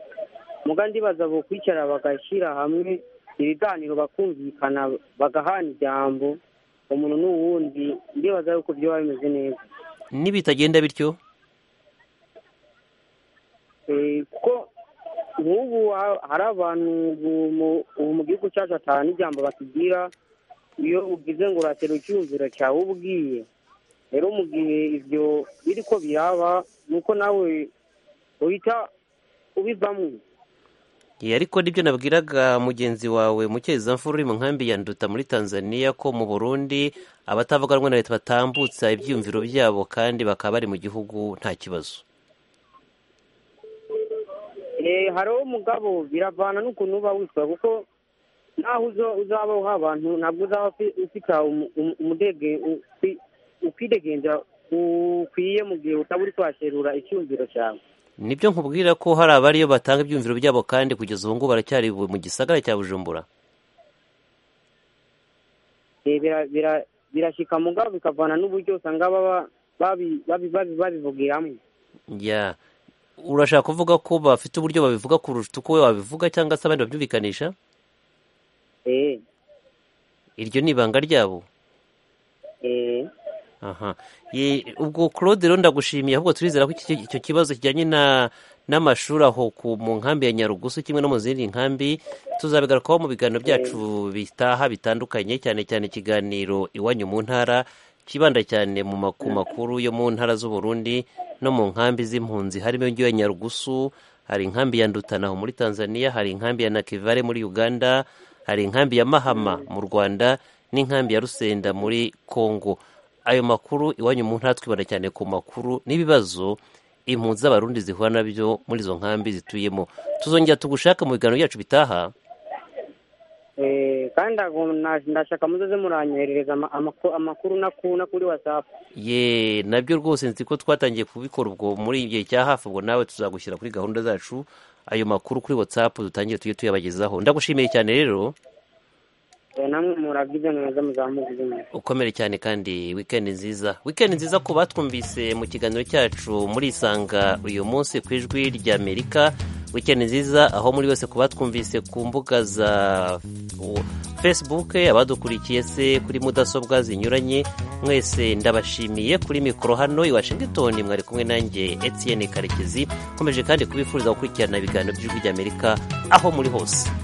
muga ndibaza bokwicara bagashira hamwe ibiganiro bakumvikana bagahana ijambo umuntu n'uwundi ndibaza yuko byoba bimeze neza nibitagenda bityo Eh, kuko nk'ubu ha- hari abantu ubu mu- ubu mu gihugu cyacu atanu ijambo batubwira iyo ugize ngo uratera icyumviro cyawe ubwiye rero mu gihe ibyo biri ko biraba ni uko nawe uhita ubivamo Ye, ariko nibyo nabwiraga mugenzi wawe mucyezamfura uri mu nkambi ya nduta muri tanzania ko mu burundi abatavuga rumwe na leta batambutsa ibyiyumviro byabo kandi bakaba bari mu gihugu nta kibazo Eh, hariho umugabo biravana n'ukuntu uba witwa kuko naho uzo- uzaba uha abantu ntabwo uzaba ufi- ufite umu- umu- umudege ufi- ukwidegenza ukwiye mu gihe utaba uri kwaserura icyumviro cyawe nibyo nkubwira ko hari abariyo batanga ibyiyumviro byabo kandi kugeza ubu ngubu baracyari mu gisagara cya bujumbura Eh, bira- bira- birashyika mugabo bikavana n'uburyo usanga baba babi- babi- babi- babivugiramo ya urashaka kuvuga ko bafite uburyo babivuga kurusha uko wowe wabivuga cyangwa se abandi babyumvikanisha Eh, iryo ni ibanga ryabo eh. aha Ye- ubwo claude rero ndagushimiye ahubwo turizera ko iki- icyo kibazo kijyanye na n'amashuri aho ku mu nkambi ya nyarugusu kimwe no mu zindi nkambi tuzabigarukaho mu biganiro byacu bitaha bitandukanye cyane cyane ikiganiro iwanyu mu ntara kibanda cyane mu maku makuru yo mu ntara z'uburundi no mu nkambi z'impunzi harimo iyo ya nyarugusu hari inkambi ya ndutanaho muri tanzania hari inkambi ya nakivare muri uganda hari inkambi ya mahama mu rwanda n'inkambi ya rusenda muri kongo ayo makuru iwanyu mu ntara twibanda cyane ku makuru n'ibibazo impunzi z'abarundi zihura nabyo muri izo nkambi zituyemo tuzongera tugushaka mu biganiro byacu bitaha kandi ndashaka muzoze muranyoherereza amakuru nakuna kuri watsapu ye nabyo rwose nzi ko twatangiye kubikora ubwo muri igihe cya hafi ubwo nawe tuzagushyira kuri gahunda zacu ayo makuru kuri watsapu dutangire tujye tuyabagezaho ndagushimiye cyane rero namwe murabwize neza muzamuka ibyo ukomere cyane kandi wikendi nziza wikendi nziza ku batwumvise mu kiganiro cyacu murisanga uyu munsi ku ijwi rya amerika wikendi nziza aho muri bose ku batwumvise ku mbuga za facebook abadukurikiye se kuri mudasobwa zinyuranye mwese ndabashimiye kuri mikoro hano i washington mwari kumwe nanjye etienne karekezi nkomeje kandi kubifuriza gukurikirana ibiganiro by'ijwi rya amerika aho muri hose